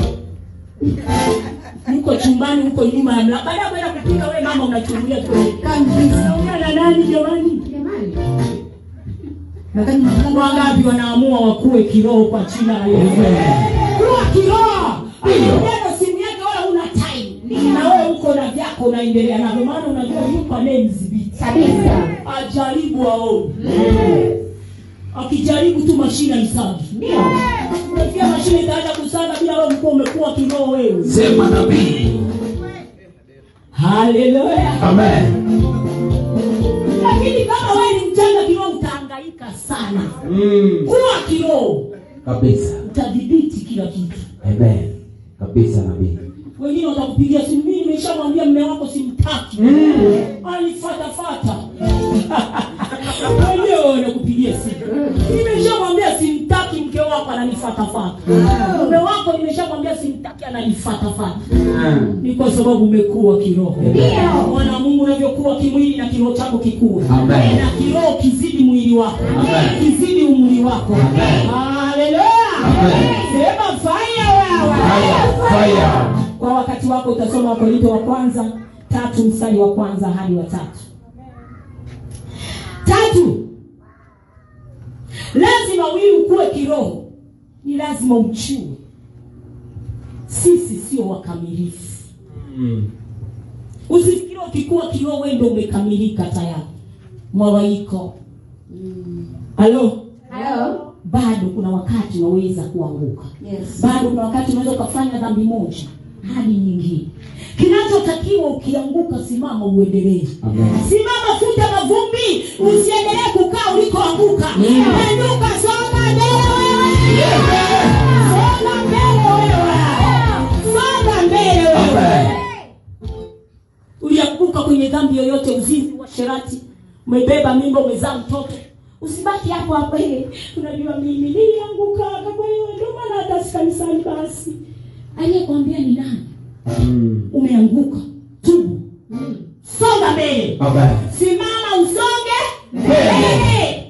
yuko chumbani huko nyuma ya mlango baada ya kwenda kupika wewe mama unachungulia tu unaongea na nani jamani Jamani. Nadhani mwanangu wangapi wanaamua wakuwe kiroho kwa jina la Yesu kuwa kiroho neno simu yake wala una time na wewe uko na vyako unaendelea navyo maana unajua yuko anayemdhibiti Kabisa. ajaribu aone akijaribu tu mashine aisagi Ndio. unafikia mashine itaanza kusaga bila wewe mkuwa umekuwa kiroho wewe sema nabii haleluya amen lakini kama wewe ni mchanga kiroho utahangaika sana Mm. kuwa kiroho kabisa utadhibiti kila kitu amen kabisa nabii wengine watakupigia simu mimi nimeshamwambia mme wako simtaki anifatafata wenyewe wanakupigia simu nimeshamwambia simtaki mke wako ananifatafata mume wako nimeshamwambia simtaki ananifatafata Mm. ni kwa sababu umekuwa kiroho Ndio. mwana mungu unavyokuwa kimwili na kiroho chako kikuwa Amen. na kiroho kizidi mwili wako Amen. kizidi umri wako Amen. haleluya Amen. sema faya wewe fire fire kwa wakati wako utasoma wakorinto wa kwanza tatu mstari wa kwanza hadi wa tatu tatu lazima wili ukuwe kiroho ni lazima uchue sisi sio wakamilifu Mm. usifikiri ukikuwa kiroho wewe ndio umekamilika tayari mwawaiko halo Hello. bado kuna wakati unaweza kuanguka Yes. bado kuna wakati unaweza ukafanya dhambi moja hadi nyingine kinachotakiwa ukianguka simama uendelee Amen. simama futa mavumbi usiendelee kukaa ulikoanguka inuka songa mbele wewe songa mbele wewe songa mbele wewe Amen. ulianguka kwenye dhambi yoyote uzinzi washerati umebeba mimba umezaa mtoto usibaki hapo hapo eh, unajua mimi nilianguka kwa hiyo ndio maana hata si kanisani basi aliyekwambia ni nani Mm. umeanguka tubu songa mbele Amen. simama usonge Mbele. mbele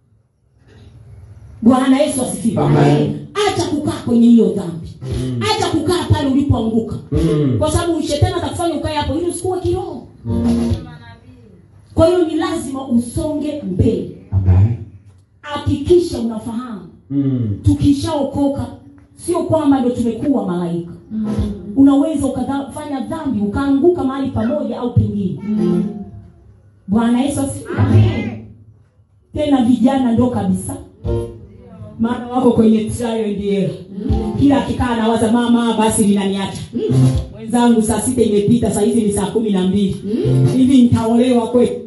bwana yesu asifiwe Amen. acha kukaa kwenye hiyo dhambi acha kukaa pale ulipoanguka Mm. kwa sababu shetani atakufanya ukae hapo ili usikuwe kiroho kwa hiyo ni lazima usonge mbele Amen. hakikisha unafahamu Mm. tukishaokoka sio kwamba ndo tumekuwa malaika unaweza ukafanya dhambi ukaanguka mahali pamoja au pengine bwana yesu asifiwe tena vijana ndo kabisa maana wako kwenye trial and error kila akikaa nawaza mama basi linaniacha mwenzangu saa sita imepita saa hizi ni saa kumi na mbili hivi nitaolewa kweli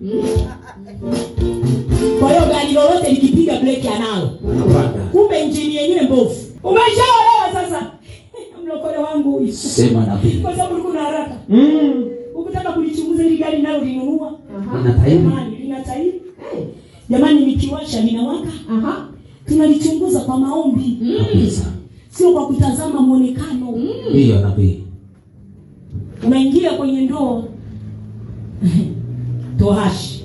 kwa hiyo gari lolote likipiga breki analo Unapanda. kumbe injini yenyewe mbovu umeshaolewa sasa mlokole wangu huyu Sema nabii. kwa sababu ulikuwa na haraka Mm. ukitaka kulichunguza hili gari nalo linunua Ina tairi. jamani lina tairi jamani nikiwasha linawaka Aha. tunalichunguza kwa maombi Kabisa. sio kwa kutazama mwonekano Ndiyo nabii. unaingia kwenye ndoa tohashi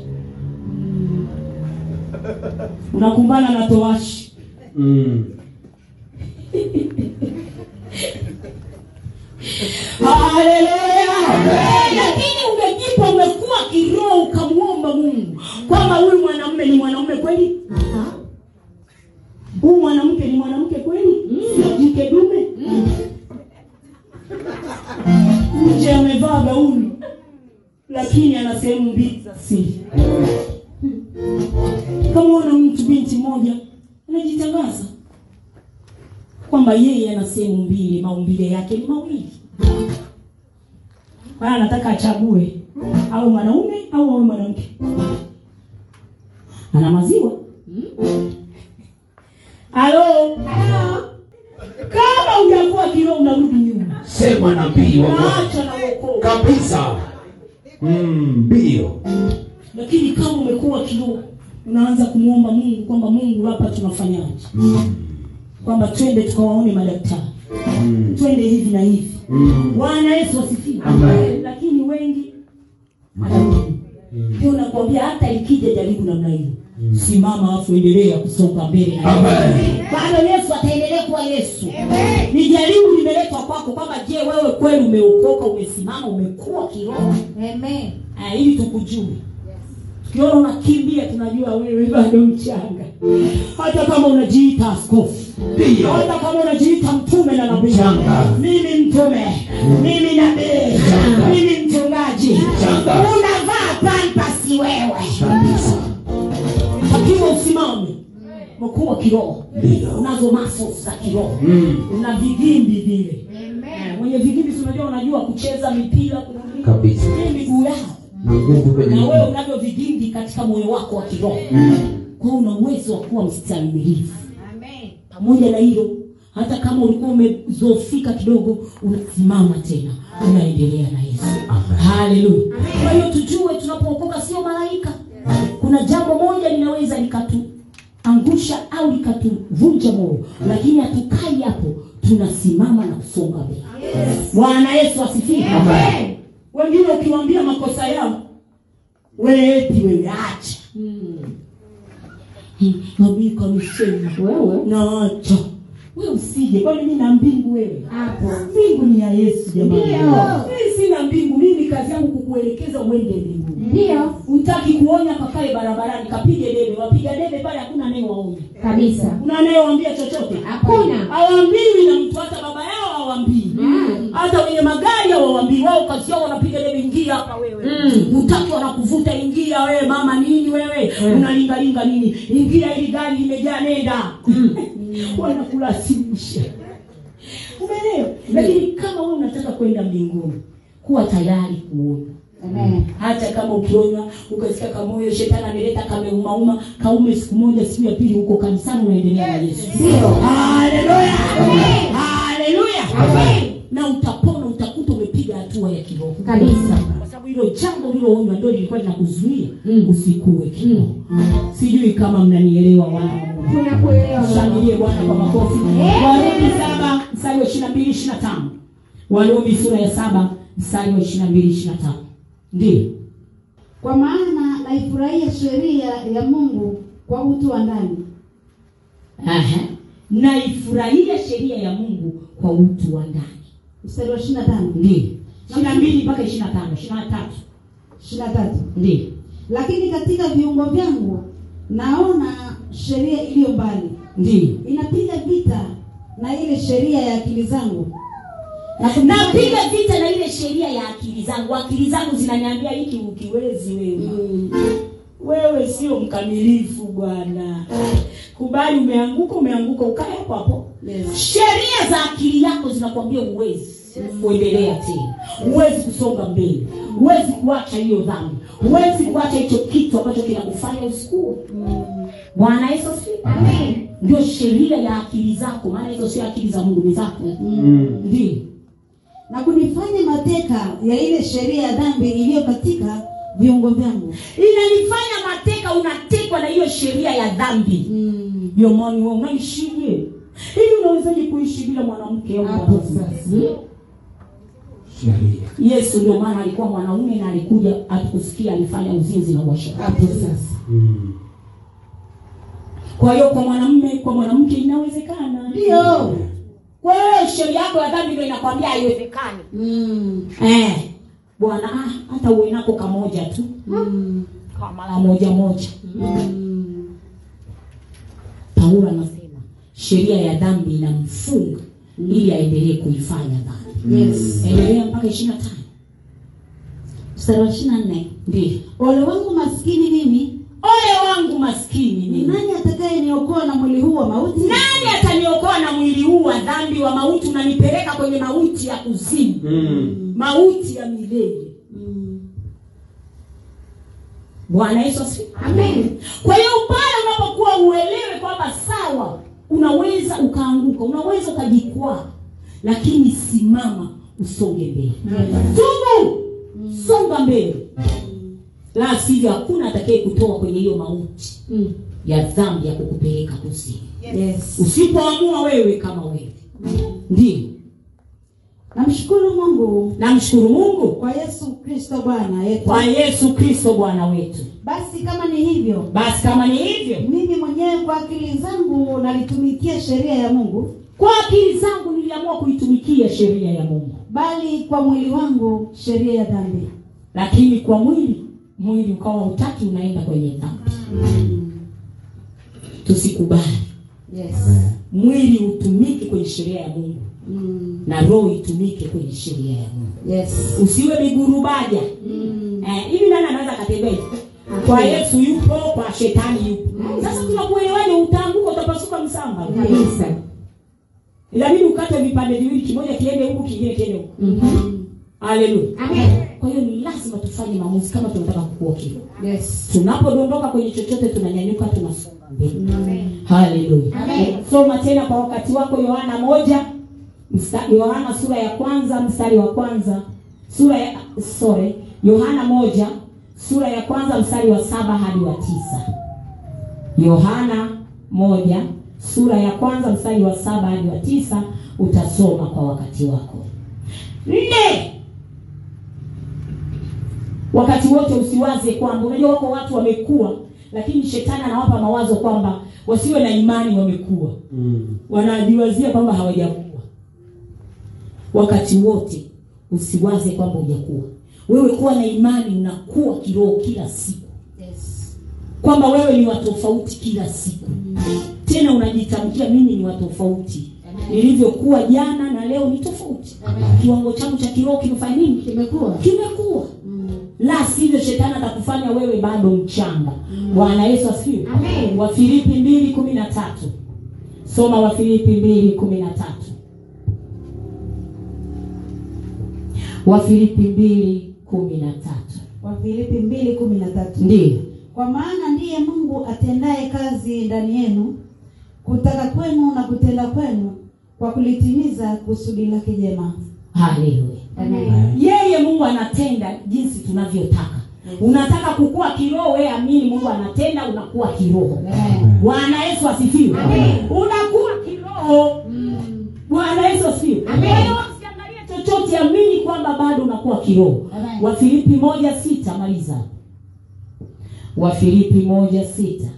unakumbana na tohashi Mm. haleluya lakini ungejipa umekuwa kiroho ukamwomba mungu kwamba huyu mwanamume ni mwanamume kweli huyu mwanamke ni mwanamke kweli sio jike dume nje amevaa gauni lakini ana sehemu mbili za siri kamwona mtu binti moja anajitangaza kwamba yeye ana sehemu mbili maumbile yake ni mawili kwa hiyo anataka achague au mwanaume au awe mwanamke ana maziwa halo kama hujakuwa kiroho unarudi nyuma sema nabii wa Bwana naacha na wokovu kabisa Mm, ndio lakini kama umekuwa kiroho unaanza kumwomba mungu kwamba mungu hapa tunafanyaje kwamba twende tukawaone madaktari twende hivi na hivi bwana yesu asifiwe Amen. lakini wengi hatarudi ndio nakwambia hata ikija jaribu namna hiyo simama afu endelea kusonga mbele na Amen. bado yesu ataendelea kuwa yesu ni jaribu limeletwa kwako kwamba je wewe kweli umeokoka umesimama umekuwa kiroho Amen. Ah, ili tukujue tukiona unakimbia tunajua wewe bado mchanga hata kama unajiita askofu Ndio. hata kama unajiita mtume na nabii Mchanga. mimi mtume mimi nabii mimi mchungaji Mchanga. unavaa pampasi wewe kabisa takiwa usimame mkuwa kiroho Ndio. unazo muscles za kiroho Mm. una vigimbi vile Eh, mwenye vigimbi si unajua unajua kucheza mipira kuna nini? Kabisa. Hii miguu yao na nguvu kwenye na wewe unavyo vigimbi katika moyo wako wa kiroho kwa hiyo una uwezo wa kuwa mstahimilivu pamoja na hilo hata kama ulikuwa umezofika kidogo unasimama tena unaendelea na yesu Amen. haleluya kwa hiyo tujue tunapookoka sio malaika kuna jambo moja linaweza likatuangusha au likatuvunja moyo lakini hatukai hapo tunasimama na kusonga mbele bwana yesu asifiwe Amen. wengine ukiwambia makosa yao wewe eti wewe acha nabii kamisema Wewe naacha wewe usije kwani mi na mbingu wewe hapo. mbingu ni ya yesu jamani Ndio. mimi sina mbingu mimi kazi yangu kukuelekeza uende mbinguni Ndio. utaki kuonya kakae barabarani kapige debe wapiga debe pale hakuna anayewaonya Kabisa. kuna anayewaambia chochote Hakuna. hawaambiwi na mtu hata baba yao hawaambii Mm. hata wenye magari hawaambii wao kazi yao wanapiga debe ingia hapa wewe Mm. utaki wanakuvuta ingia wewe mama nini wewe unalingalinga nini ingia ili gari limejaa nenda wanakulazimisha umeelewa lakini kama wewe unataka kwenda mbinguni kuwa tayari kuona Amen. hata kama ukionywa ukasikia kamoyo shetani ameleta kameumauma kaume siku moja siku ya pili huko kanisani unaendelea na yesu Ndio. haleluya haleluya Amen. na utapona utakuta umepiga hatua ya kiroho Kabisa. kwa sababu hilo jambo liloonywa ndio lilikuwa linakuzuia Mm. usikue kiroho sijui kama mnanielewa wana wa Mungu. Tunakuelewa. shangilie bwana kwa makofi warumi saba mstari wa ishiri na mbili ishiri na tano warumi sura ya saba mstari wa ishiri na mbili ishiri na tano ndio Kwa maana naifurahia sheria ya Mungu kwa utu wa ndani. Aha. naifurahia sheria ya mungu kwa utu wa ndani Mstari wa 25. ndio ishiri na mbili mpaka ishiri na tano ishiri na tatu 23. ndio Lakini katika viungo vyangu naona sheria iliyo mbali. ndio Inapiga vita na ile sheria ya akili zangu. Na napiga vita na ile sheria ya akili zangu akili zangu zinaniambia hiki ukiwezi wewe Mm. wewe sio mkamilifu bwana kubali umeanguka umeanguka ukae hapo hapo Yes. sheria za akili yako zinakwambia uwezi kuendelea tena huwezi kusonga mbele huwezi kuacha hiyo dhambi huwezi kuacha hicho kitu ambacho kinakufanya usikue bwana yesu asifiwe. ndio sheria ya akili zako maana hizo sio akili za mungu ni zako ndio Na kunifanya mateka ya ile sheria ya dhambi iliyo katika viungo vyangu. inanifanya mateka unatekwa na hiyo sheria ya dhambi Mm. jamani wewe unaishije hivi unawezaje kuishi bila mwanamke au Hapo mwanaume? sasa. sheria yesu ndio maana alikuwa mwanaume na alikuja atukusikia alifanya uzinzi na uasherati Hapo sasa. kwa hiyo kwa mwanamume kwa mwanamke inawezekana Ndio. kwa hiyo sheria yako ya dhambi ndio inakwambia haiwezekani Mm. eh bwana ah, hata uwe nako kamoja tu Mm. kwa mara moja moja Mm. paulo anasema sheria ya dhambi inamfunga ili aendelee kuifanya dhambi Yes. endelea mpaka ishiri na tano Mstari wa 24. ndio Ole wangu maskini mimi, ole wangu maskini ni mimi nani atakayeniokoa na mwili huu wa mauti? nani ataniokoa na mwili huu wa dhambi wa mauti unanipeleka kwenye mauti ya kuzimu Mm. mauti ya milele Mm. bwana yesu asifiwe Amen. kwa hiyo pale unapokuwa uelewe kwamba sawa unaweza ukaanguka unaweza ukajikwaa lakini simama usonge mbele tubu songa mbele la sivyo hakuna atakaye kutoa kwenye hiyo mauti Mm. ya dhambi ya kukupeleka kuzimu Yes. usipoamua wewe kama wewe ndio Namshukuru Mungu namshukuru mungu kwa Yesu Kristo Bwana yetu. kwa yesu kristo bwana wetu Basi kama ni hivyo, basi kama ni hivyo mimi mwenyewe kwa akili zangu nalitumikia sheria ya Mungu, kwa akili zangu niliamua kuitumikia sheria ya mungu bali kwa mwili wangu sheria ya dhambi. lakini kwa mwili mwili ukawa utaki unaenda kwenye dhambi tusikubali Yes. mwili utumike kwenye sheria ya mungu Mm. na roho itumike kwenye sheria ya mungu Yes. usiwe migurubaja Mm. eh, hivi nani anaweza akatembea hivi? kwa yesu yupo kwa shetani yupo sasa tunakuelewaje utaanguka utapasuka msamba Kabisa. inabidi ukate vipande viwili kimoja kiende huku kingine kiende huku Mhm. haleluya Amen. kwa hiyo ni lazima tufanye maamuzi kama tunataka kukua kilo Yes. tunapodondoka kwenye chochote tunanyanyuka tunasonga mbele Mm. haleluya Amen. soma tena kwa wakati wako yohana moja msta- yohana sura ya kwanza mstari wa kwanza sura ya sorry yohana moja sura ya kwanza mstari wa saba hadi wa tisa yohana moja sura ya kwanza mstari wa saba hadi wa tisa utasoma kwa wakati wako nne wakati wote usiwaze kwamba unajua wako watu wamekuwa lakini shetani anawapa mawazo kwamba wasiwe na imani wamekuwa Mm. wanajiwazia kwamba hawajakuwa wakati wote usiwaze kwamba hujakuwa wewe kuwa na imani unakuwa kiroho kila siku Yes. kwamba wewe ni watofauti kila siku tena unajitamkia mimi ni watofauti nilivyokuwa jana na leo ni tofauti kiwango changu cha kiroho kimefanya nini Kimekuwa. kimekuwa Mm. la sivyo shetani atakufanya wewe bado mchanga bwana yesu asifiwe Amen. wafilipi mbili kumi na tatu soma wafilipi mbili kumi na tatu wafilipi mbili kumi na tatu Wafilipi mbili kumi na tatu. ndiyo Kwa maana ndiye Mungu atendaye kazi ndani yenu kutaka kwenu na kutenda kwenu kwa kulitimiza kusudi lake jema. haleluya Amen. yeye mungu anatenda jinsi tunavyotaka unataka kukua kiroho wewe amini mungu anatenda unakuwa kiroho Amen. bwana yesu asifiwe Amen. unakuwa kiroho Mm. bwana yesu asifiwe Amen. Kwa hiyo usiangalie chochote amini kwamba bado unakuwa kiroho Amen. wafilipi moja sita maliza wafilipi moja sita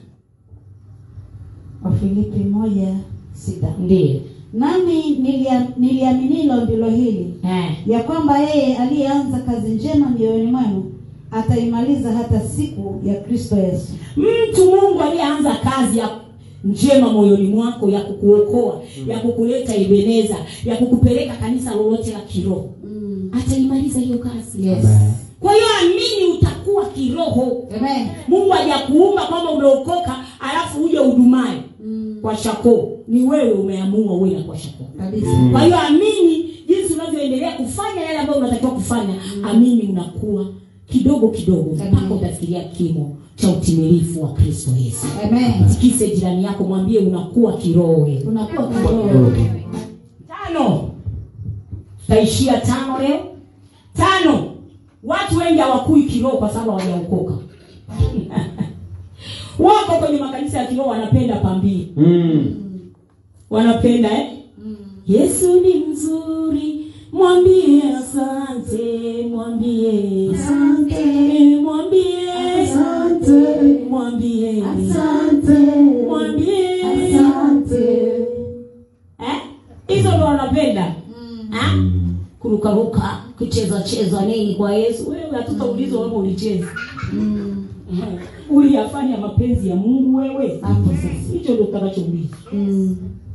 Wafilipi moja sita. ndiyo Nami nilia- niliaminilo ndilo hili eh. ya kwamba yeye aliyeanza kazi njema mioyoni mwenu ataimaliza hata siku ya Kristo Yesu. mtu mungu aliyeanza kazi ya njema moyoni mwako ya kukuokoa ya kukuleta ibeneza ya kukupeleka kanisa lolote la kiroho Mm. ataimaliza hiyo kazi Yes. kwa hiyo amini utakuwa kiroho Amen. mungu hajakuumba kwamba umeokoka alafu uje udumae Mm. kwa shakoo ni wewe umeamua uwe na kwa shakoo Kabisa. kwa hiyo amini jinsi unavyoendelea kufanya yale ambayo unatakiwa kufanya amini unakuwa kidogo kidogo mpaka utafikiria kimo cha utimilifu wa kristo yesu Amen. tikise jirani yako mwambie unakuwa kiroho wewe Unakuwa kiroho. tano tutaishia tano leo tano watu wengi hawakui kiroho kwa sababu hawajaokoka wako kwenye makanisa ya kiroho wanapenda pambili Mm. wanapenda eh? yesu ni mzuri mwambie asante mwambie asante mwambie asante mwambie asante mwambie asante eh? hizo ndo wanapenda Ha? kurukaruka kucheza cheza nini kwa yesu wewe hatutaulizwa kama ulicheza Eh, uliyafanya mapenzi ya mungu wewe Hapo sasa. hicho ndo utakachoulizwa Mm.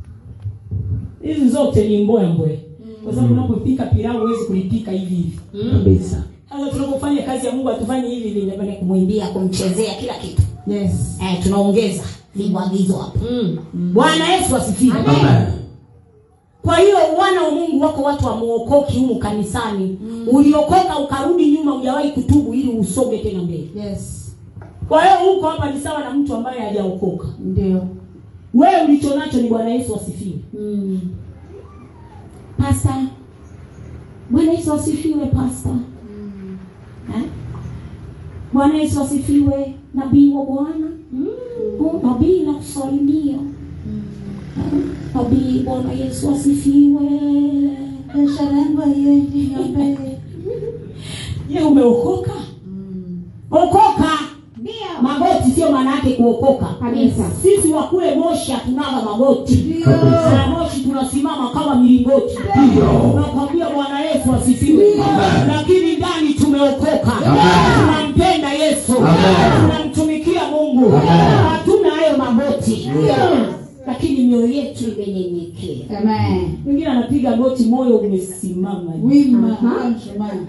hizi zote ni mboya mboya kwa sababu unapopika pilau huwezi kulipika hivi hivi kabisa sasa tunapofanya kazi ya mungu hatufanyi hivi hivi napenda kumwimbia kumchezea kila kitu Yes. eh, tunaongeza viagizo hapo bwana yesu asifiwe Amen. kwa hiyo wana wa mungu wako watu wamuokoki humu kanisani uliokoka ukarudi nyuma hujawahi kutubu ili usoge tena mbele Yes. kwa hiyo huko hapa ni sawa na mtu ambaye hajaokoka Ndio. wewe ulicho nacho ni bwana yesu asifiwe Mm. pasta bwana yesu asifiwe pasta Eh? bwana yesu asifiwe nabii wa bwana Oh, nabii nakusalimia Eh, nabii bwana yesu asifiwe Biashara yangu haiendi mbele. je umeokoka okoka Ndio. magoti sio maana yake kuokoka Kabisa. sisi wa kule moshi hatunaga magoti Ndio. Na moshi tunasimama kama milingoti nakwambia bwana yesu asifiwe lakini ndani tumeokoka tunampenda yesu tunamtumikia mungu hatuna hayo magoti lakini mioyo yetu imenyenyekea Amen. mwingine anapiga goti moyo umesimama Wima. Mshumaa.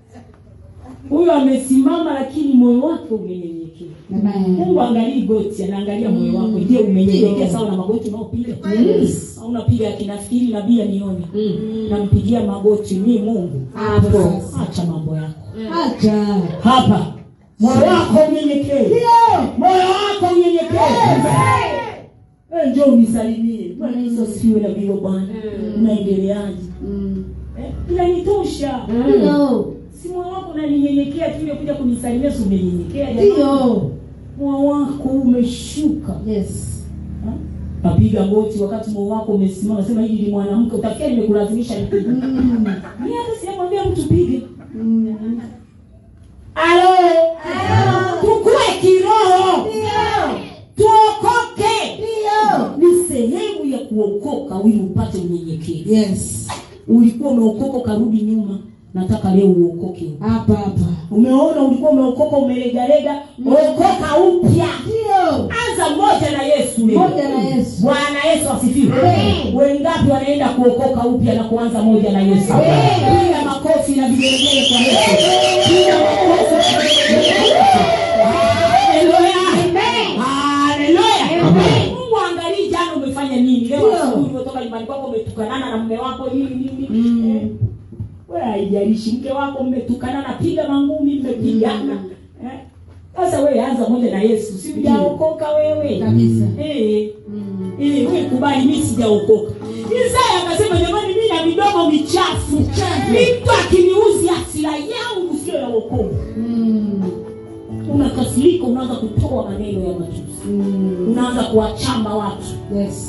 huyo amesimama lakini moyo wake umenyenyekea Amen. mungu angalii goti anaangalia moyo wako je umenyenyekea sawa na magoti unaopiga Yes. au unapiga akinafikiri nabii anione nampigia magoti mi mungu Hapo. acha mambo yako Acha. hapa moyo wako unyenyekee moyo wako unyenyekee Eh, njoo unisalimie bwana yesu asifiwe nabii wa bwana unaendeleaje Mm. Eh, inanitosha Ndio. si moyo wako unaninyenyekea tu ile kuja kunisalimia si umenyenyekea jamani? Ndio. moyo wako umeshuka Yes. Ha? napiga goti wakati moyo wako umesimama nasema hili ni mwanamke utafikia nimekulazimisha nipige Mm. mi hata sijamwambia mtu pige Mm. alo tukue kiroho tuokoke Ndio. ni sehemu ya kuokoka ili upate unyenyekevu Yes. ulikuwa umeokoka ukarudi nyuma nataka leo uokoke Hapa hapa. umeona ulikuwa umeokoka umelegalega okoka upya Ndio. anza moja na yesu leo Moja na Yesu. bwana yesu asifiwe Amen. wengapi wanaenda kuokoka upya na kuanza moja na yesu piga makofi na vigelegele kwa yesu piga makofi na vigelegele. Haleluya. Haleluya. mungu angalii jana umefanya nini leo Ndio. asubuhi umetoka nyumbani kwako umetukanana na mume wako nini nini Mm. Eh, wewe haijalishi mke wako mmetukanana piga mangumi mmepigana Eh, sasa wewe anza moja na yesu si ujaokoka wewe Kabisa. Eh, Mm. ili wewe kubali mimi sijaokoka isaya akasema jamani mimi na midomo michafu mtu akiniuzi hasira yangu sio ya wokovu Mm. unakasirika unaanza kutoa maneno ya matusi Mm. unaanza kuwachamba watu Yes.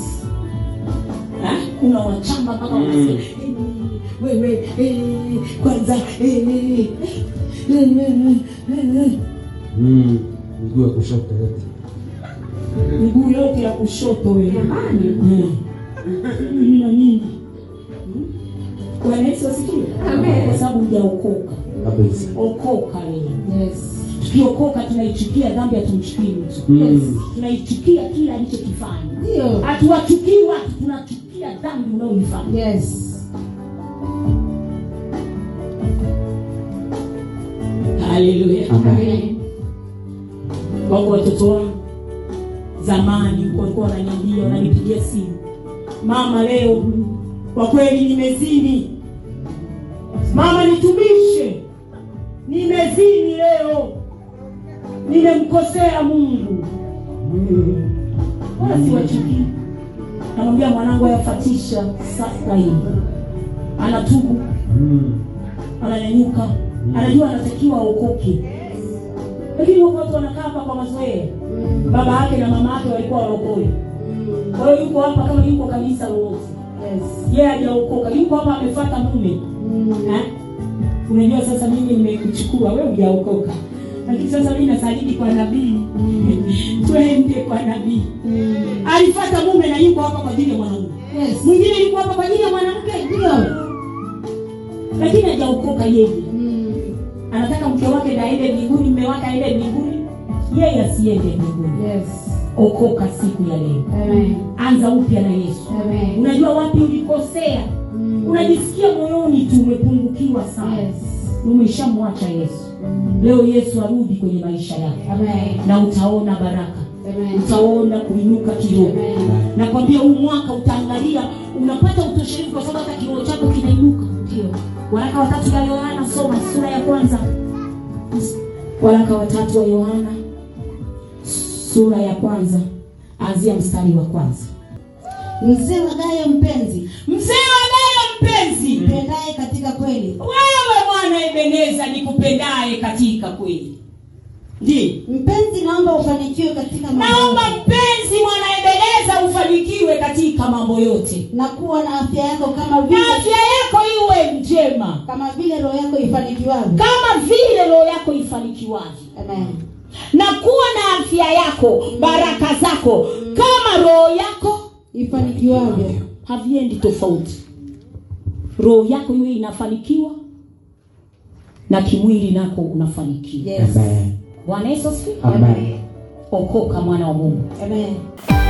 Eh, unawachamba mpaka wanasema "Eh, wewe eh, kwanza eh, eh, eh, eh, eh, eh." Mm. miguu ya kushoto yote miguu yote ya kushoto wewe Eh. Mimi na nini Hmm? bwana yesu asifiwe kwa sababu hujaokoka kabisa okoka leo Yes. tukiokoka tunaichukia dhambi hatumchukii mtu Mm. tunaichukia kile alichokifanya Ndio. hatuwachukii watu tunachukia dhambi unaoifanya Yes. haleluya Amen. wako watoto wangu zamani huko walikuwa wananiambia wananipigia simu mama leo kwa kweli nimezini mama nitumishe nimezini leo nimemkosea mungu wala siwachukii namwambia mwanangu ayafatisha sasa hivi anatubu Mm. ananyanyuka anajua anatakiwa aokoke lakini wako watu wanakaa hapa kwa mazoea baba yake na mama yake walikuwa waokole kwa hiyo yuko hapa kama yuko kanisa lolote Yes. yeye hajaokoka yuko hapa amefuata mume Mm. Eh? unajua sasa mimi nimekuchukua wewe hujaokoka lakini sasa mimi nasalidi kwa nabii twende kwa nabii Mm. alifata mume na yuko hapa kwa ajili ya mwanaume Yes. mwingine yuko hapa kwa ajili ya mwanamke Ndio. lakini hajaokoka yeye Mm. anataka mke wake na aende mbinguni mme wake aende mbinguni yeye asiende mbinguni Yes. okoka siku ya leo Amen. anza upya na yesu Amen. unajua wapi ulikosea Mm. unajisikia moyoni tu umepungukiwa sana Yes. umeshamwacha yesu leo yesu arudi kwenye maisha yako Amen. na utaona baraka Amen. utaona kuinuka kiroho Amen. nakwambia huu mwaka utaangalia unapata utoshelevu kwa sababu hata kiroho chako kinainuka Ndio. waraka watatu wa yohana soma sura ya kwanza waraka watatu wa yohana sura ya kwanza anzia mstari wa kwanza Mzee wa Gayo mpenzi, mzee wa leo mpenzi mpendaye katika kweli, wewe mwana ebeneza nikupendaye katika kweli ndiyo mpenzi, naomba ufanikiwe katika mambo naomba yote, mpenzi mwana ebeneza ufanikiwe katika mambo yote na kuwa na afya yako kama na vile afya yako iwe njema kama vile roho yako ifanikiwavyo. kama vile roho yako ifanikiwavyo Amen. na kuwa na afya yako baraka zako kama roho yako Ifanikiwavyo. haviendi tofauti roho yako iwe inafanikiwa na kimwili nako unafanikiwa Yes. Amen. bwana yesu asifiwe Amen. okoka mwana wa mungu Amen.